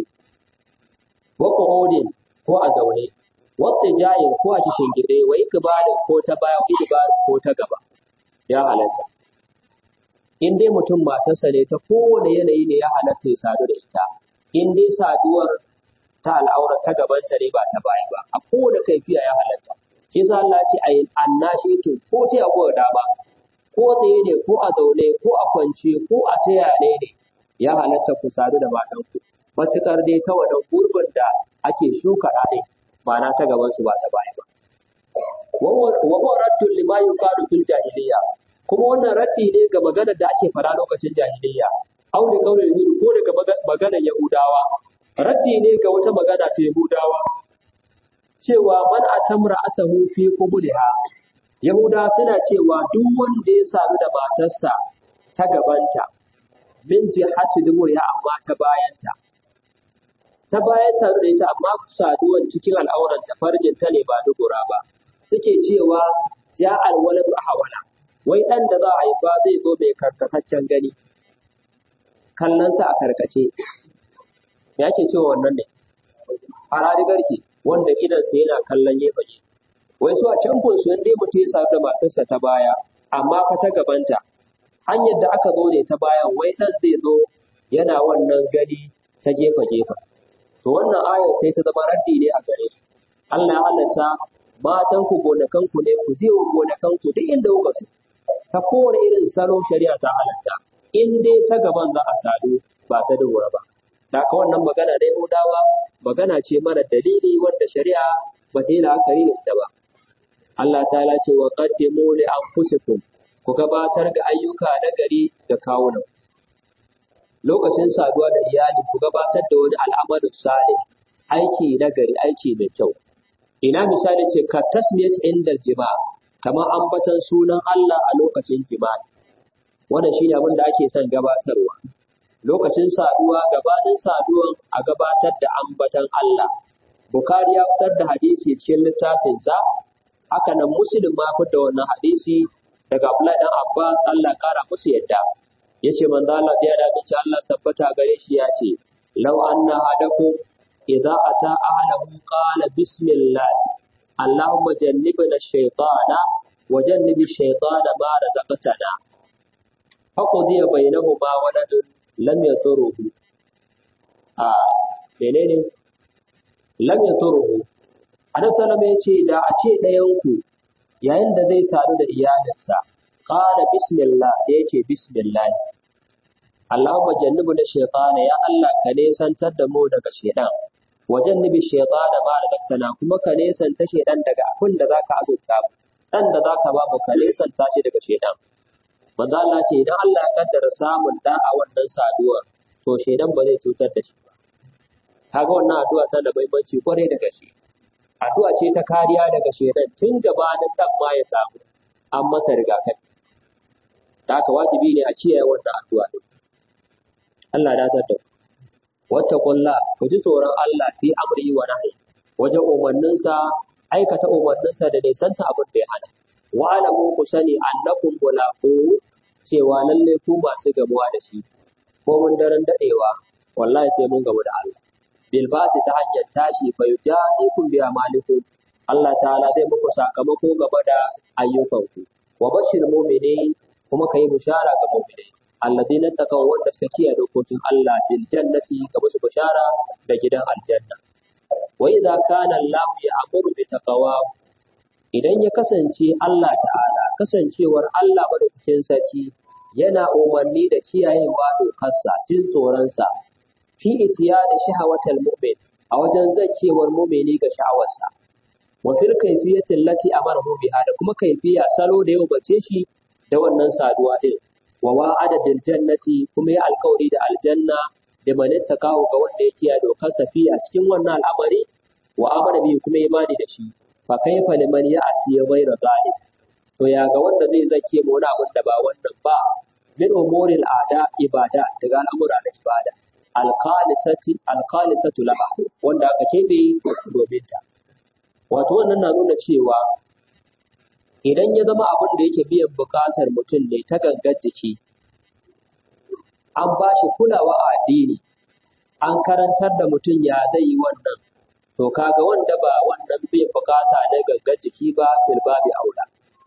wa qu'udin ko a zaune wata jayin ko a kishin gide wa ikbalin ko ta baya wa ikbalin ko ta gaba ya halatta in dai mutum matarsa ne ta kowane yanayi ne ya halatta ya sadu da ita in dai saduwar ta al'aura ta gabanta ne ba ta baya ba a kowane kaifiya ya halatta shi yasa Allah ya ce ayin annashi to ko ta yago da ba ko tsaye ne ko a zaune ko a kwance ko a ta yane ne ya halatta ku sadu da matanku matukar dai ta wannan gurbin da ake shuka ɗaɗe ma'ana ta gaban su ba ta baya ba wa huwa raddun lima yuqalu fil jahiliya kuma wannan raddi ne ga maganar da ake fara lokacin jahiliya au da kaulin yahudu ko daga maganar yahudawa raddi ne ga wata magana ta yahudawa cewa man atamra atahu fi qubliha yahuda suna cewa duk wanda ya sadu da matarsa ta gabanta min jihati duburiya amma ta bayanta ta bayan sadu da ita amma saduwan cikin al'auran ta farjin ta ne ba dubura ba suke cewa ja alwaladu ahwala wai dan da za a haifa zai zo mai karkataccen gani kallonsa a karkace ya ke cewa wannan ne farari garke wanda idansa yana kallon gefe gefe wai su a can su dai mutum ya sadu da matarsa ta baya amma fa ta gabanta hanyar da aka zo ne ta bayan wai dan zai zo yana wannan gani ta gefe gefe to wannan ayar sai ta zama raddi ne a gare su Allah ya halatta matan ku gonakan ku ne ku je wa gonakan ku duk inda kuka so ta kowane irin salo shari'a ta halatta in dai ta gaban za a sadu ba ta dubura ba da ka wannan magana da Yahudawa magana ce mara dalili wanda shari'a ba ta yi la'akari da ita ba Allah ta ce wa qaddimu li anfusikum ku gabatar da ayyuka na gari ga kawunan lokacin saduwa da iyali ku gabatar da wani al'amarin salih aiki na gari aiki mai kyau ina misali ce ka tasmiyat inda jima kamar ambatan sunan Allah a lokacin jima'i wannan shine abin da ake son gabatarwa lokacin saduwa gabanin saduwan a gabatar da ambatan Allah Bukhari ya fitar da hadisi cikin littafinsa haka nan Muslim ma fitar da wannan hadisi daga Abdullahi dan Abbas Allah kara musu yadda yace manzo Allah ya da bici Allah sabbata gare shi ya ce law anna hadakum idza ata ahlahu qala bismillah Allahumma jannibna ash-shaytana wa jannibi ash-shaytana ma razaqtana faqdiya bainahuma waladun lam yaturuhu a menene lam yaturuhu Annabi sallallahu ya ce da a ce ɗayan ku yayin da zai sadu da iyalinsa qala bismillah sai ya ce bismillah Allahumma jannibu na shaytana ya Allah ka nesantar da mu daga shaytan wa jannibi shaytana ma razaqtana kuma ka nesanta shaytan daga abin da zaka azurta mu dan da zaka ba mu ka nesanta shi daga shaytan manzo Allah ce idan Allah ya kaddara samun da a wannan saduwa to shaytan ba zai cutar da shi ba kaga wannan addu'a tana da muhimmanci kwarai da gaske addu'a ce ta kariya daga shaytan tun gabanin dan ma ya samu an masa rigakafi da haka wajibi ne a kiyaye wannan addu'a din Allah ya da wata kulla ku ji tsoron Allah fi amri wa nahi wajen umarninsa aikata umarninsa da nisanta abin da ya hana wa alamu ku sani annakum mulaqu cewa lalle ku masu gamuwa da shi ko mun daren dadewa wallahi sai mun gamu da Allah bil basi ta hanyar tashi fa yujadikum bi amalikum Allah ta'ala zai muku sakamako gaba da ayyukanku wa bashir mu'minin kuma kai bushara ga mu'minai alladhina taqaw wanda suka kiyaye dokokin Allah bil jannati ga musu bushara da gidan aljanna wa idza kana Allah ya'muru bi taqwa idan ya kasance Allah ta'ala kasancewar Allah madaukakin sarki yana umarni da kiyayewa dokarsa jin tsoronsa fi itiyani shahawatal mu'min a wajen zakewar mu'mini ga sha'awarsa wa fil kayfiyati allati amarahu biha da kuma kaifiya salo da yau bace shi da wannan saduwa din wa wa'ada bil jannati kuma ya alkawari da aljanna da man ittaqahu ga wanda ya kiyaye dokarsa fi a cikin wannan al'amari wa amara bi kuma imani da shi fa kaifa liman ya'ti ghayra zalik to ya ga wanda zai zake mu wani abin da ba wannan ba min umuril ada ibada daga al'amura na ibada alqalisati alqalisatu laha wanda aka kebe domin ta wato wannan na nuna cewa idan ya zama abin da yake biyan buƙatar mutum ne ta gangar jiki an ba shi kulawa a addini an karantar da mutum ya zai yi wannan to kaga wanda ba wannan biyan buƙata na gangar jiki ba fil babi aula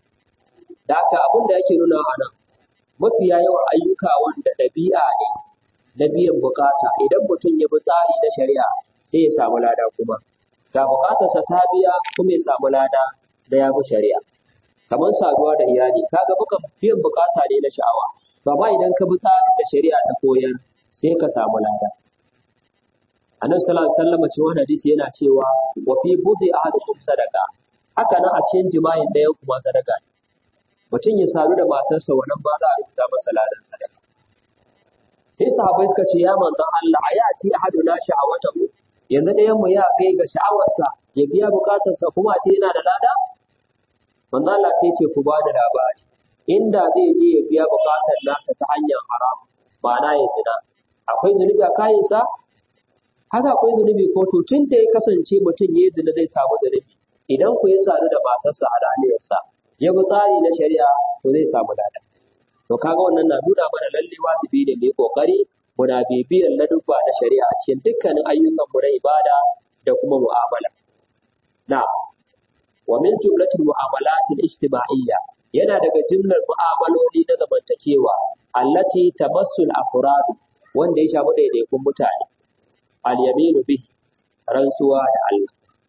da haka abin da yake nuna a nan mafiya yawan ayyuka wanda ɗabi'a ne na biyan buƙata idan mutum ya bi tsari na shari'a sai ya samu lada kuma ga buƙatarsa ta biya kuma ya samu lada da ya bi shari'a kamar saduwa da iyali kaga bukan biyan bukata ne na sha'awa to amma idan ka bi tsarin da shari'a ta koyar sai ka samu lada annabi sallallahu alaihi wasallam cikin wannan hadisi yana cewa wa fi budi ahadukum sadaqa haka nan a cikin jima'in ɗayan kuma sadaka ne mutum ya sadu da matarsa wannan ba za a rubuta masa ladan sadaka sai sahabbai suka ce ya manzon Allah a ya ci ahaduna sha'awatahu yanzu ɗayan mu ya kai ga sha'awarsa ya biya bukatarsa kuma a ce yana da lada manzo Allah sai ce ku bada labari inda zai je ya biya bukatar nasa ta hanyar haram ma'ana ya zina akwai zunubi a kayansa haka akwai zunubi ko to tun da ya kasance mutum ya zina zai samu zunubi idan ku ya sadu da matarsa a raniyarsa ya bi tsari na shari'a to zai samu lada to kaga wannan na nuna mana lalle wajibi ne mai kokari muna bibiyar ladubba na shari'a a cikin dukkanin ayyukan mu na ibada da kuma mu'amala na'am wa min jumlatil mu'amalatil ijtima'iyya yana daga jumlar mu'amaloli na zamantakewa allati tamassul afrad wanda ya shafi daidaikun mutane al yaminu bi rantsuwa da Allah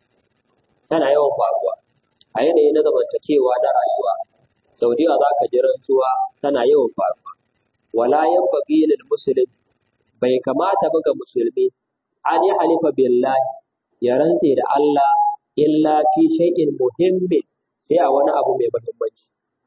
tana yawan faruwa a yanayi na zamantakewa na rayuwa sau da yawa za ka ji rantsuwa tana yawan faruwa wala yanbaghi lil muslim bai kamata ba ga musulmi an yi halifa billahi ya rantse da Allah illa fi shay'in muhimmin sai a wani abu mai muhimmanci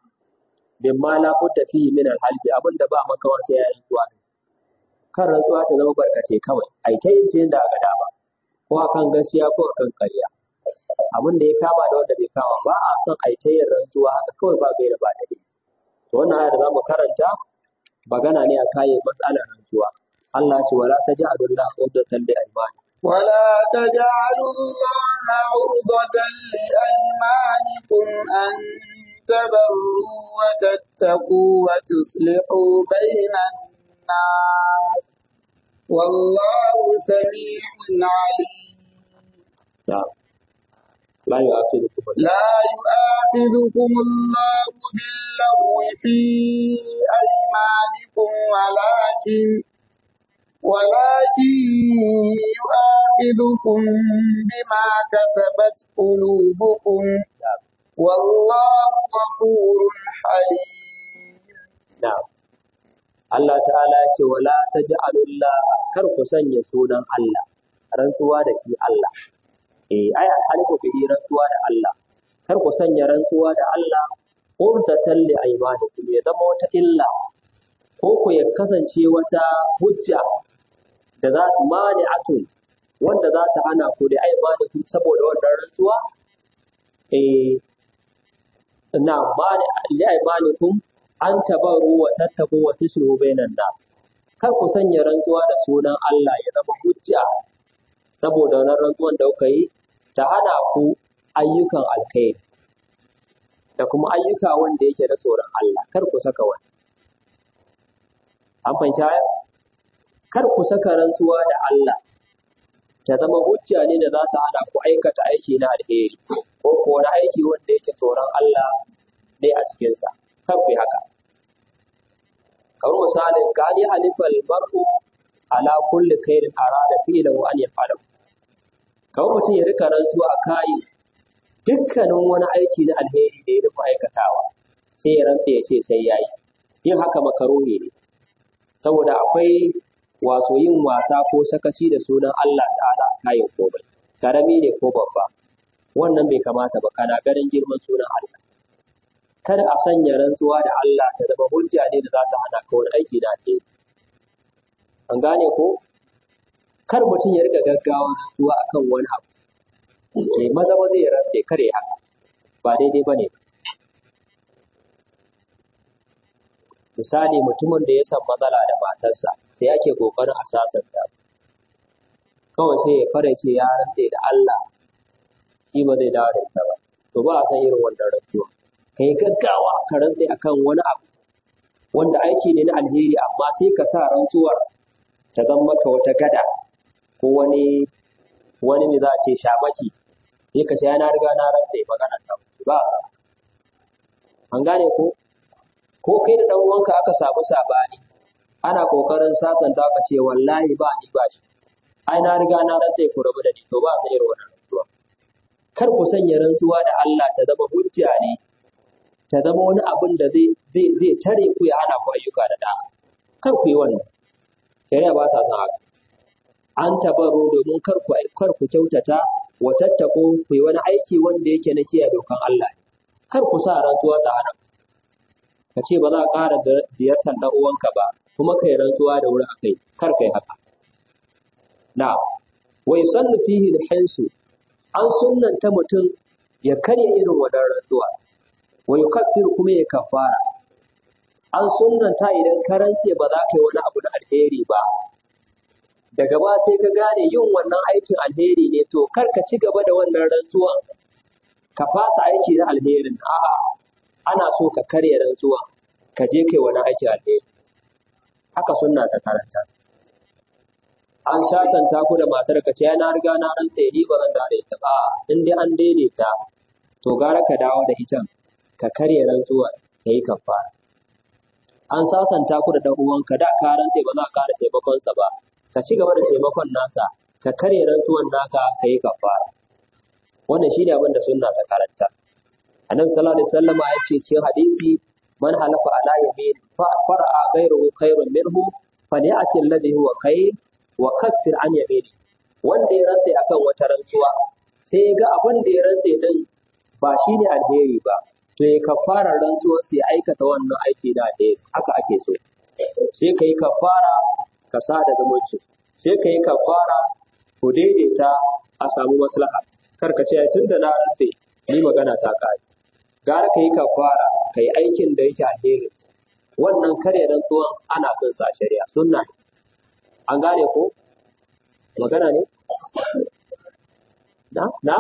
bin ma la budda fi min al halbi abinda ba makawa sai ya rantsuwa kan rantsuwa ta zama barkace kawai ai ta yin jin da ga dama ko akan gaskiya ko akan ƙarya abin da ya kama da wanda bai kama ba a son ai ta yin rantsuwa haka kawai ba gaira ba da to wannan aya da zamu karanta magana ne a kayan matsalar rantsuwa Allah ya ce wala taj'alullaha uddatan li aymani ولا تجعلوا الله عرضة لأيمانكم أن تبروا وتتقوا وتصلحوا بين الناس والله سميع عليم نعم لا يؤاخذكم لا يؤاخذكم الله باللغو في أيمانكم ولكن ولكن يؤاخذكم بما كسبت قلوبكم والله غفور حليم نعم Allah ta'ala ya ce wala taj'alullah kar ku sanya sunan Allah rantsuwa da shi Allah eh ai alhalifu bihi rantsuwa da Allah kar ku sanya rantsuwa da Allah urdatan li aymanikum ya zama wata illa ko ku ya kasance wata hujja da za ta mani'atun wanda za ta hana ku da aymanikum saboda wannan rantsuwa eh na mani li aymanikum an tabaru wa tattaku wa tusluhu bainan nas kar ku sanya rantsuwa da sunan Allah ya zama hujja saboda wannan rantsuwan da kuka yi ta hana ku ayyukan alkhairi da kuma ayyuka wanda yake da tsoron Allah kar ku saka wani an fahimci haya kar ku saka rantsuwa da Allah ta zama hujja ne da za ta hana ku aikata aiki na alheri ko ko wani aiki wanda yake tsoron Allah ne a cikinsa kar ku yi haka kamar misalin gani halifal mar'u ala kulli khairin arada fi'lahu an yaf'alahu kamar mutum ya rika rantsuwa a kayi dukkanin wani aiki na alheri da ya nufi aikatawa sai ya rantsa ya ce sai ya yi yin haka makaroni ne saboda akwai waso yin wasa ko sakaci da sunan Allah ta'ala kayan komai karami ne ko babba wannan bai kamata ba kana ganin girman sunan Allah kada a sanya rantsuwa da Allah ta zama hujja ne da za ta hana ka wani aiki da alheri an gane ko kar mutum ya riga gaggawa rantsuwa akan wani abu eh maza maza ya rantse kare haka ba daidai bane misali mutumin da ya san matsala da matarsa sai yake kokarin a sasanta kawai sai ya fara ce ya rantse da Allah shi ba zai dawo da ita ba to ba a san irin wannan rantsuwa ka yi gaggawa ka rantse akan wani abu wanda aiki ne na alheri amma sai ka sa rantsuwar ta zama maka wata gada ko wani wani me za a ce shamaki sai ka ce na riga na rantse magana ta ba a sa an gane ko ko kai da dan uwanka aka samu sabani ana kokarin sasanta ka ce wallahi ba ni ba shi ai na riga na rantse ku rabu da ni to ba sai irin wannan rantsuwa kar ku sanya rantsuwa da Allah ta zama hujja ne ta zama wani abin da zai zai zai tare ku ya hana ku ayyuka da da kar ku yi wannan shari'a ba ta son haka an tabaro domin kar ku kar ku kyautata wa tattako ku yi wani aiki wanda yake na kiyaye dokan Allah kar ku sa rantsuwa ta hana ka ce ba za ka ƙara ziyartar ɗan uwanka ba kuma kai rantsuwa da wuri akai kar kai haka na wa yusannu fihi al-hinsu an sunnanta mutum ya karya irin wannan rantsuwa wa yukaffiru kuma ya kafara an sunnanta idan ka rantse ba za ka yi wani abu na alheri ba daga ba sai ka gane yin wannan aikin alheri ne to kar ka ci gaba da wannan rantsuwan ka fasa aiki na alherin a'a ana so ka karya rantsuwa ka je kai wani aiki alheri haka sunna ta karanta an sasanta ku da matar ka ce na riga na rantse ni ba zan dare ta ba in dai an daidaita to gara ka dawo da ita ka karya rantsuwa ka yi kafara an sasanta ku da dan uwanka da ka rantse ba za ka kara taimakonsa ba ka ci gaba da taimakon nasa ka karya rantsuwan naka ka yi kafara wannan shine abin da sunna ta karanta annabi sallallahu alaihi wasallam ya ce cikin hadisi man halafa ala yamin fa fara'a ghayruhu khairun minhu falyati alladhi huwa khair wa kaffir an yamini wanda ya rantse akan wata rantsuwa sai ya ga abin da ya rantse din ba shine alheri ba to ya kafara rantsuwar sai aikata wannan aiki da alheri haka ake so sai ka yi kafara ka sa da zumunci sai ka yi kafara ku daidaita a samu maslaha kar ka ce tun da na rantse ni magana ta kare gara ka yi kafara ka yi aikin da yake alheri wannan kare rantsuwan ana son sa shari'a sunna ne an gane ko magana ne na na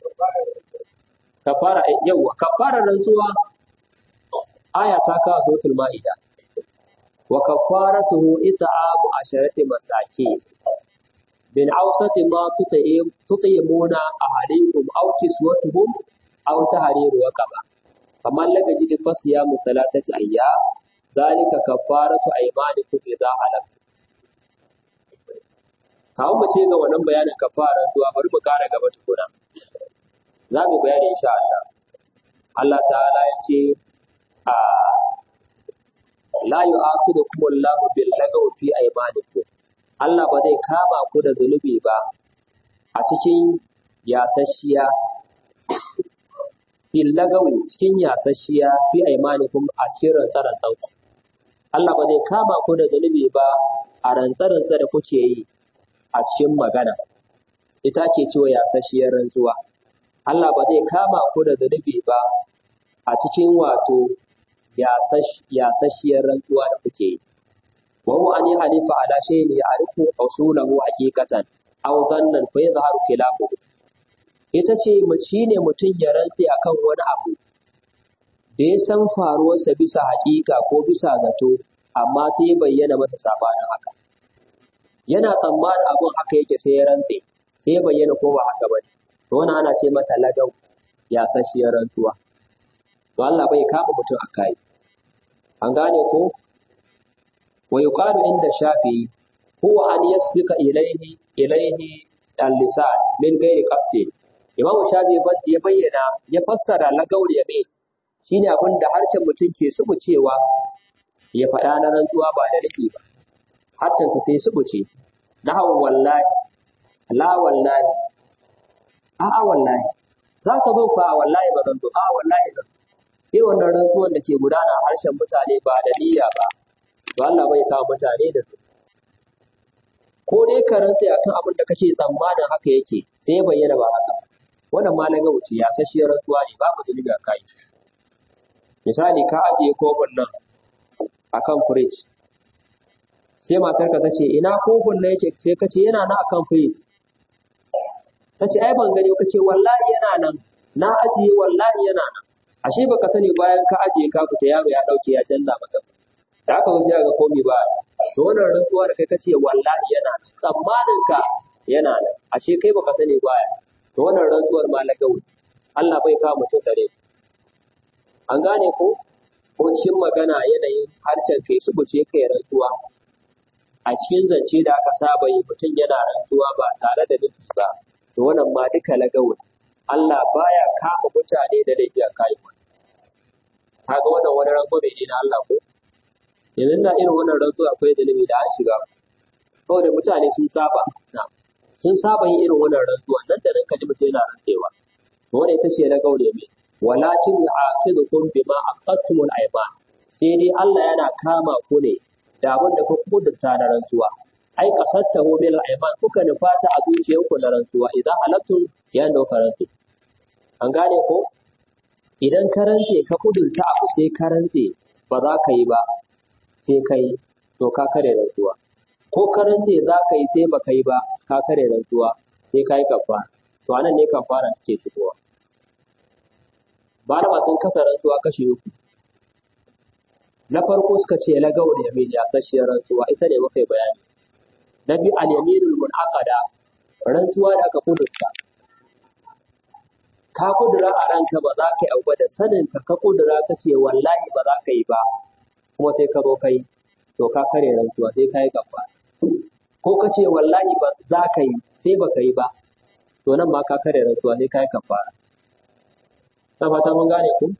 kafara yawa kafara rantsuwa aya ta kawo suratul ma'ida wa kafaratuhu it'amu asharati masakin min awsati ma tutayimuna ahalikum aw kiswatuhum aw tahriru raqaba faman lam yajid fasiyamu salatati ayyam dhalika kafaratu aymanikum idza halaftum kawo mu ce ga wannan bayanin kafara zuwa bari mu kara gaba tukuna za mu bayani insha Allah Allah ta'ala ya ce a la yu'aqidukum Allahu bil lagaw fi aymanikum Allah ba zai kama ku da zunubi ba a cikin yasasshiya fil lagawi cikin yasasshiya fi aymanikum a cikin rantsaran Allah ba zai kama ku da zunubi ba a rantsaran da kuke yi a cikin magana ita ke cewa yasasshiyar rantsuwa Allah ba zai kama ku da zunubi ba a cikin wato yasasshiyar rantsuwa da kuke yi wa huwa an halifa ala shay'in ya'rifu usulahu haqiqatan aw dhannan fa yadhharu khilafuhu ita ce shine mutum ya rantse akan wani abu da ya san faruwarsa bisa haƙiƙa ko bisa zato amma sai ya bayyana masa sabanin haka yana tsammanin abun haka yake sai ya rantse sai ya bayyana ko ba haka bane to wannan ana ce mata lagau ya sashiyar rantsuwa to Allah bai kama mutum a kai an gane ko wa yuqalu inda shafi huwa an yasbika ilayhi ilayhi al-lisan min ghairi qasdi imam shafi ya bayyana ya fassara lagau yamin shine abin da harshen mutum ke subu cewa ya faɗa na rantsuwa ba da nufi ba harshensa sai subuce na hawan wallahi la wallahi a'a wallahi za ka zo fa wallahi ba zan zo a wallahi zan sai wannan rantsuwan da ke gudana a harshen mutane ba da niyya ba to Allah bai kawo mutane da su ko dai ka rantsa akan abin da kake tsammanin haka yake sai ya bayyana ba haka wannan ma na ga wuce ya sashiyar rantsuwa ne babu zunubi a kai misali ka ajiye kofin nan akan firij sai matarka ta ce ina kofin na yake sai ka ce yana na akan firij ta ce ai ban gani ka ce wallahi yana nan na ajiye wallahi yana nan ashe baka sani bayan ka ajiye ka fita yaro ya dauke ya canza masa da aka zo sai ga komi ba to wannan rantsuwa da kai ka ce wallahi yana nan tsammanin ka yana nan ashe kai baka sani baya to wannan rantsuwar ma lagau Allah bai kawo mutum dare an gane ko ko cikin magana yanayin harshen kai su buce kai rantsuwa a cikin zance da aka saba yi mutum yana rantsuwa ba tare da nufi ba to wannan ma duka lagawun Allah baya kama mutane da laifi a kayi kaga wannan wani rantsuwa ne na Allah ko yanzu da irin wannan rantsuwa akwai zunubi da an shiga saboda mutane sun saba na sun saba yin irin wannan rantsuwa nan da nan kaji mutum yana rantsewa to wannan ita ce lagau ne mai walakin yu'aqidukum bima aqadtumul ayman sai dai Allah yana kama ku ne da abin da kuka kudurta na rantsuwa ai qasattahu bil ayman kuka nufata a zuciyarku na rantsuwa idan halatun ya da rantsu an gane ko idan ka rantse ka kudurta abu sai ka rantse ba za ka yi ba sai ka yi to ka kare rantsuwa ko ka rantse za ka yi sai ba ka yi ba ka kare rantsuwa sai ka yi kafara to anan ne kafara take shigowa malama sun kasa rantsuwa kashi uku na farko suka ce lagawar yamin ya sashiyar rantsuwa ita ne muka yi bayani na biyu al-yaminul munaqada rantsuwa da aka kudurta ka kudura a ranka ba za ka yi abu da sanin ka ka kudura ka ce wallahi ba za ka yi ba kuma sai ka zo kai to ka kare rantsuwa sai ka yi gaba ko ka ce wallahi ba za ka yi sai ba ka yi ba to nan ma ka kare rantsuwa sai ka yi kafara na fata mun gane ku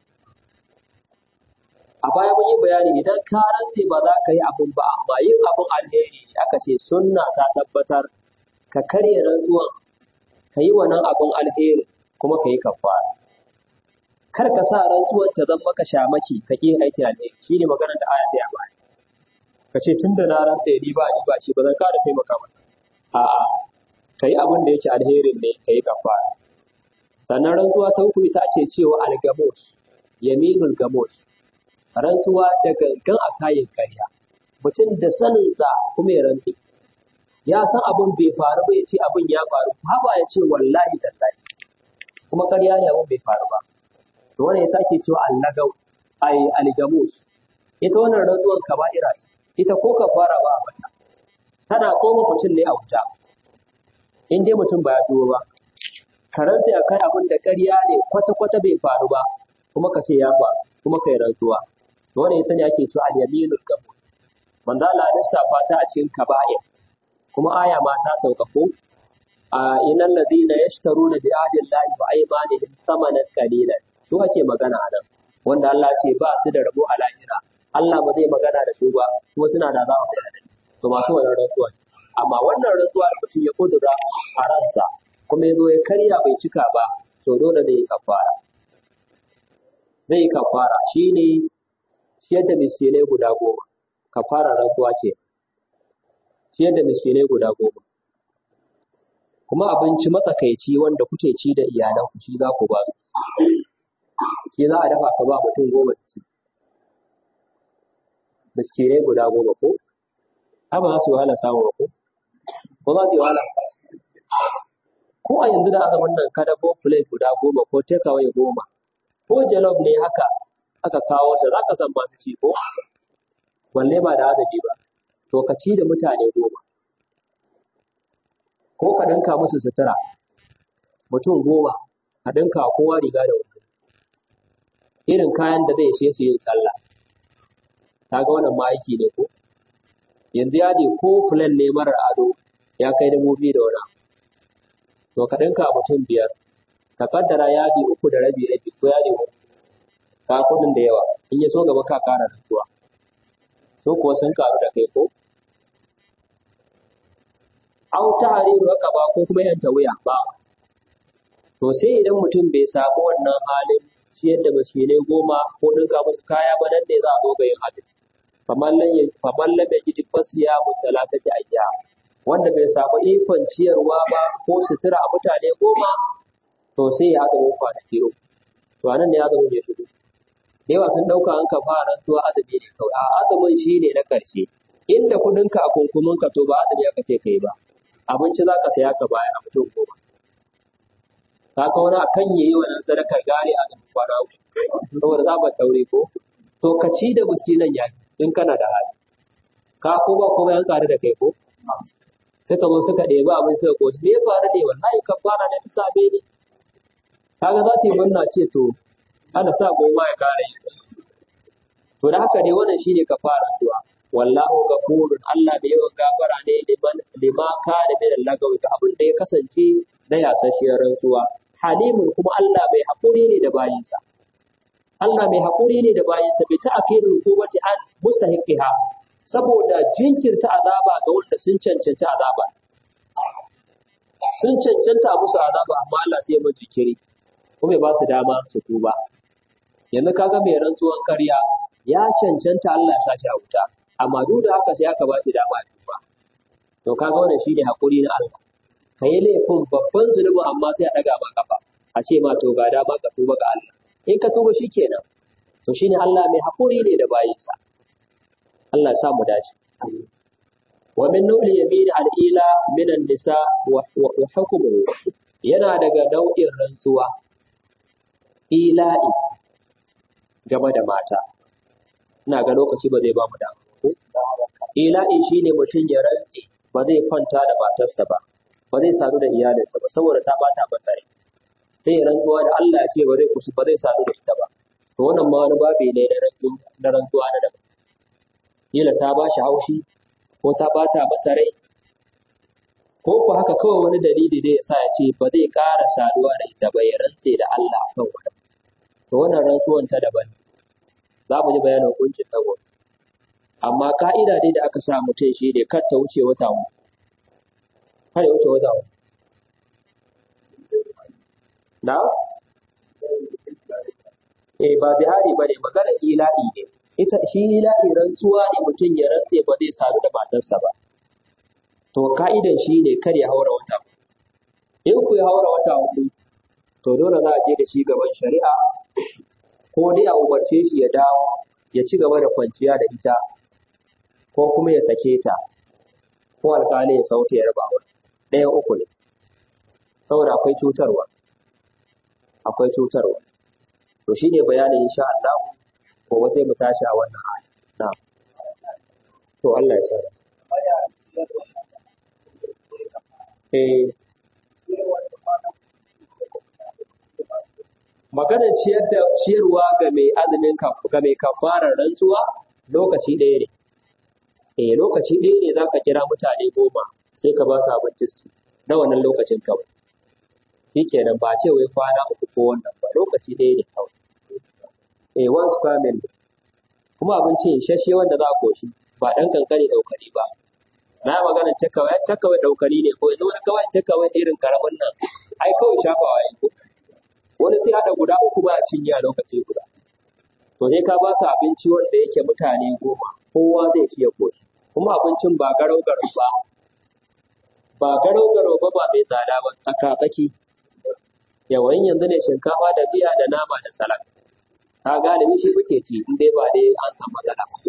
a baya mun yi bayani idan ka rantse ba za ka yi abun ba amma yin abun alheri ne aka ce sunna ta tabbatar ka karya rantsuwan ka yi wannan abun alheri kuma ka yi kafara kar ka sa rantsuwan ta zama maka shamaki ka ƙi aiki alheri shine maganar da aya ta yi a baya ka ce tun da na rantse ni ba ni ba shi ba zan kada taimaka masa a'a ka yi abin da yake alherin ne ka yi kafara sannan rantsuwa ta uku ita ake cewa algamos yaminul gamos rantsuwa da gangan a kayan karya mutum da saninsa kuma ya rantse ya san abin bai faru ba ya ce abin ya faru haba ya ce wallahi tallahi kuma karya ne abin bai faru ba to wannan ita ake cewa allagau ai algamus ita wannan rantsuwan kaba'ira ce ita ko kafara ba a mata tana tsoma mutum ne a wuta in dai mutum ba ya tuwo ba ka rantse a kai abin da ƙarya ne kwata-kwata bai faru ba kuma ka ce ya faru kuma kai rantsuwa to wannan ita ne ake cewa al-yaminul gabur manzo Allah ya lissafa ta a cikin kaba'ir kuma aya ma ta sauka ko a innal ladina yashtaruna bi ahdillahi wa aymanihim thamanan qalilan su ake magana a nan wanda Allah ce ba su da rabo a lahira Allah ba zai magana da su ba kuma suna da za su da to masu wannan rantsuwa amma wannan rantsuwa da mutum ya kudura a ransa kuma ya zo ya karya bai cika ba to dole zai yi kafara zai yi kafara shine ciyar da miskinai guda goma kafara rantsuwa ce ciyar da miskinai guda goma kuma abinci matsakaici wanda kuke ci da iyalanku shi za ku ba su shi za a dafa ka ba mutum goma su ci miskinai guda goma ko ai ba za su yi wahala samun ba ko ko za su yi wahala ko a yanzu da azumin nan ka dabo plate guda goma ko takeaway goma ko jalof ne haka aka kawo ta za ka san masu ci ko balle ba da azumi ba to ka ci da mutane goma ko ka ɗinka musu sutura mutum goma ka ɗinka kowa riga da wando irin kayan da zai ishe su yin sallah ta ga wannan ma aiki ne ko yanzu yadi ko fulan ne marar ado ya kai dubu biyu da wani to ka ɗinka mutum biyar ka kaddara yadi uku da rabi rabi ko yadi uku ka kuɗin da yawa in ya so gaba ka ƙara rantsuwa so kuwa sun karu da kai ko au tahriru raqaba ko kuma yanta wuya ba to sai idan mutum bai samu wannan halin ciyar da miskinai goma ko ɗinka musu kaya ba nan ne za a zo ga yin hadin faman lam faman lam yajid fasiya musalatati ayya wanda bai samu ikon ciyarwa ba ko sutura a mutane goma to sai ya azumin kwanaki uku to anan ne azumin ya shigo da yawa sun ɗauka an ka fara tuwa azumi ne kawai a azumin shi ne na ƙarshe inda kuɗinka a kunkuminka to ba azumi aka ce kai ba abinci za ka saya ka bayar a mutum goma ka san wani akan yayi wannan sadaka gare a gaban kwana uku saboda za ba taure ko to ka ci da miskinan ya in kana da hali ka ko ba ko yan kare da kai ko suka zo suka ɗebi abin suka koci me ya faru ne wallahi kafara ne ta same ni kaga za su yi murna ce to ana sa goma ya kare yi to da haka ne wannan shine kafara du'a wallahu ghafurun Allah da yawan gafara ne liman lima kana min lagawi ga abin da ya kasance na yasashiyar rantsuwa halimun kuma Allah bai haƙuri ne da bayinsa Allah mai haƙuri ne da bayinsa bai ta akidul hukumati an mustahiqiha saboda jinkirta azaba ga wanda sun cancanci azaba sun cancanta musu azaba amma Allah sai ya mu jikiri kuma ya ba su dama su tuba yanzu kaga mai rantsuwan karya ya cancanta Allah ya sa shi a wuta amma duk da haka sai aka ba shi dama ya tuba to kaga wannan shine haƙuri na Allah ka yi laifin babban zunubin amma sai a ɗaga ma kafa a ce ma to ga dama ka tuba ga Allah in ka tuba shi kenan to shine Allah mai haƙuri ne da bayinsa Allah ya sa mu dace wa min nuli yamin al-ila min an-nisa wa hukmuhu yana daga nau'in rantsuwa ila'i game da mata ina ga lokaci ba zai ba mu da ila'i shine mutum ya rantse ba zai kwanta da matarsa ba ba zai sadu da iyalinsa ba saboda ta bata masa rai sai ya rantsuwa da Allah ya ce ba zai kusa ba zai sadu da ita ba to wannan ma wani babi ne na rantsuwa da daban kila ta ba shi haushi ko ta bata masa rai ko ku haka kawai wani dalili da ya sa ya ce ba zai ƙara saduwa da ita ba ya rantse da Allah kan wannan to wannan rantsuwan ta daban za mu ji bayanin hukuncin tsago amma ka'ida dai da aka sa mutum shi ne kar ta wuce wata uku har ya wuce wata uku. Na? Eh ba zihari ba ne magana ila'i ne. Ita shi ila'i rantsuwa ne mutum ya rantse ba zai sadu da matarsa ba. To ka'idan shi ne kar ya haura wata uku. In ku ya haura wata uku, to dole za a je da shi gaban shari'a ko dai a umarce shi ya dawo ya ci gaba da kwanciya da ita ko kuma ya sake ta ko alƙali ya sauke ya raba wani. ɗaya uku ne saboda akwai cutarwa akwai cutarwa to shi ne bayanin insha Allah gobe sai mu tashi a wannan hali na to Allah ya sanar eh maganar ciyar da ciyarwa ga mai azumin ga mai kafarar rantsuwa lokaci ɗaya ne eh lokaci ɗaya ne zaka kira mutane goma sai ka ba su abinci su na wannan lokacin kawai shi kenan ba ce wai kwana uku ko wannan ba lokaci ɗaya ne kawai eh once family kuma abinci isasshe wanda za a koshi ba ɗan kankani ɗaukari ba na magana takawai takawai ɗaukari ne ko yanzu wani kawai takawai irin karamin nan ai kawai shafawa ya ko wani sai haɗa guda uku ba a cinye a lokaci guda to sai ka ba su abinci wanda yake mutane goma kowa zai ci ya koshi kuma abincin ba garau garau ba ba garau garau ba ba mai tsada ba tsaka tsaki yawan yanzu ne shinkafa da biya da nama da salak ka galibi shi kuke ci in dai ba dai an san matsala ba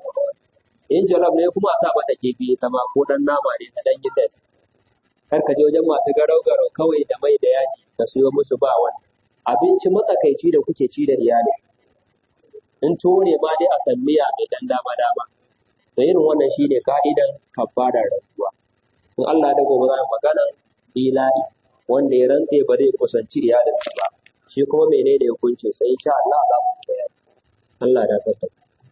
in jollof ne kuma a sa mata kifi ita ma ko dan nama ne ta dan gidas kar ka je wajen masu garau garau kawai da mai da yaji ka siyo musu ba wani abinci matsakaici da kuke ci da iyali in tuwo ne ma dai a san miya mai dan dama dama da irin wannan shine ka'idan kafarar rantsuwa in Allah da gobe za mu magana ilahi wanda ya rantse ba zai kusanci iyalinsa ba shi kuma menene hukuncin sai insha Allah za mu bayar Allah da tsaka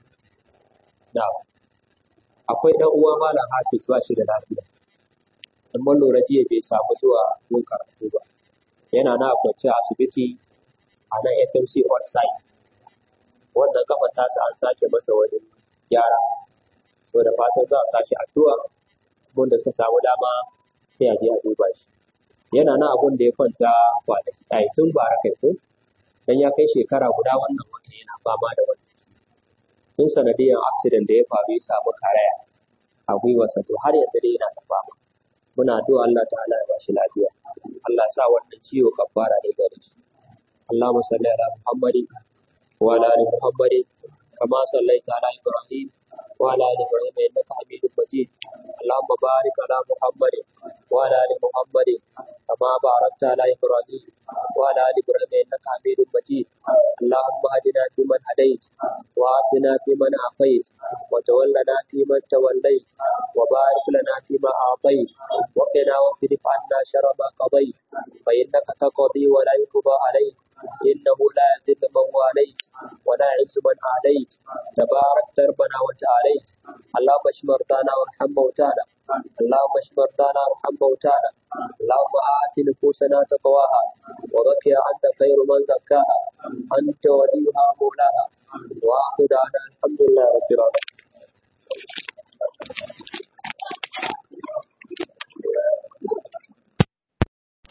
da akwai dan uwa malam Hafiz ba shi da lafiya amma lura jiya bai samu zuwa gun karatu ba yana na kwance a asibiti a nan FMC on site wannan kafa tasa an sake masa wani gyara to da fatan za a sashi addu'a wanda suka samu dama sai a je a duba shi yana na abun da ya kwanta kwanaki ai tun bara kai ko dan ya kai shekara guda wannan wata yana fama da wani tun sanadiyar accident da ya faru ya samu karaya a gwiwarsa to har yanzu dai yana ta fama muna addu'a Allah ta'ala ya bashi lafiya Allah ya sa wannan ciwo kafara ne gare shi Allahumma salli ala Muhammadin wa ala ali Muhammadin kama sallaita ala Ibrahim wa ala ali Ibrahim innaka Hamidum Majid Allahumma barik ala Muhammadin وعلى ال محمد كما باركت على ابراهيم وعلى ال ابراهيم انك حميد مجيد اللهم اهدنا فيمن هديت وعافنا فيمن عافيت وتولنا فيمن توليت وبارك لنا فيما اعطيت وقنا واصرف عنا شر ما قضيت فانك تقضي ولا يقضى عليك انه لا يذل من واليت ولا يعز من عاديت تبارك ربنا وتعاليت اللهم اشف مرضانا وارحم موتانا اللهم اشف مرضانا وارحم موتانا اللهم آت نفوسنا تقواها وزكها أنت خير من زكاها أنت وليها مولاها وآخر دعوانا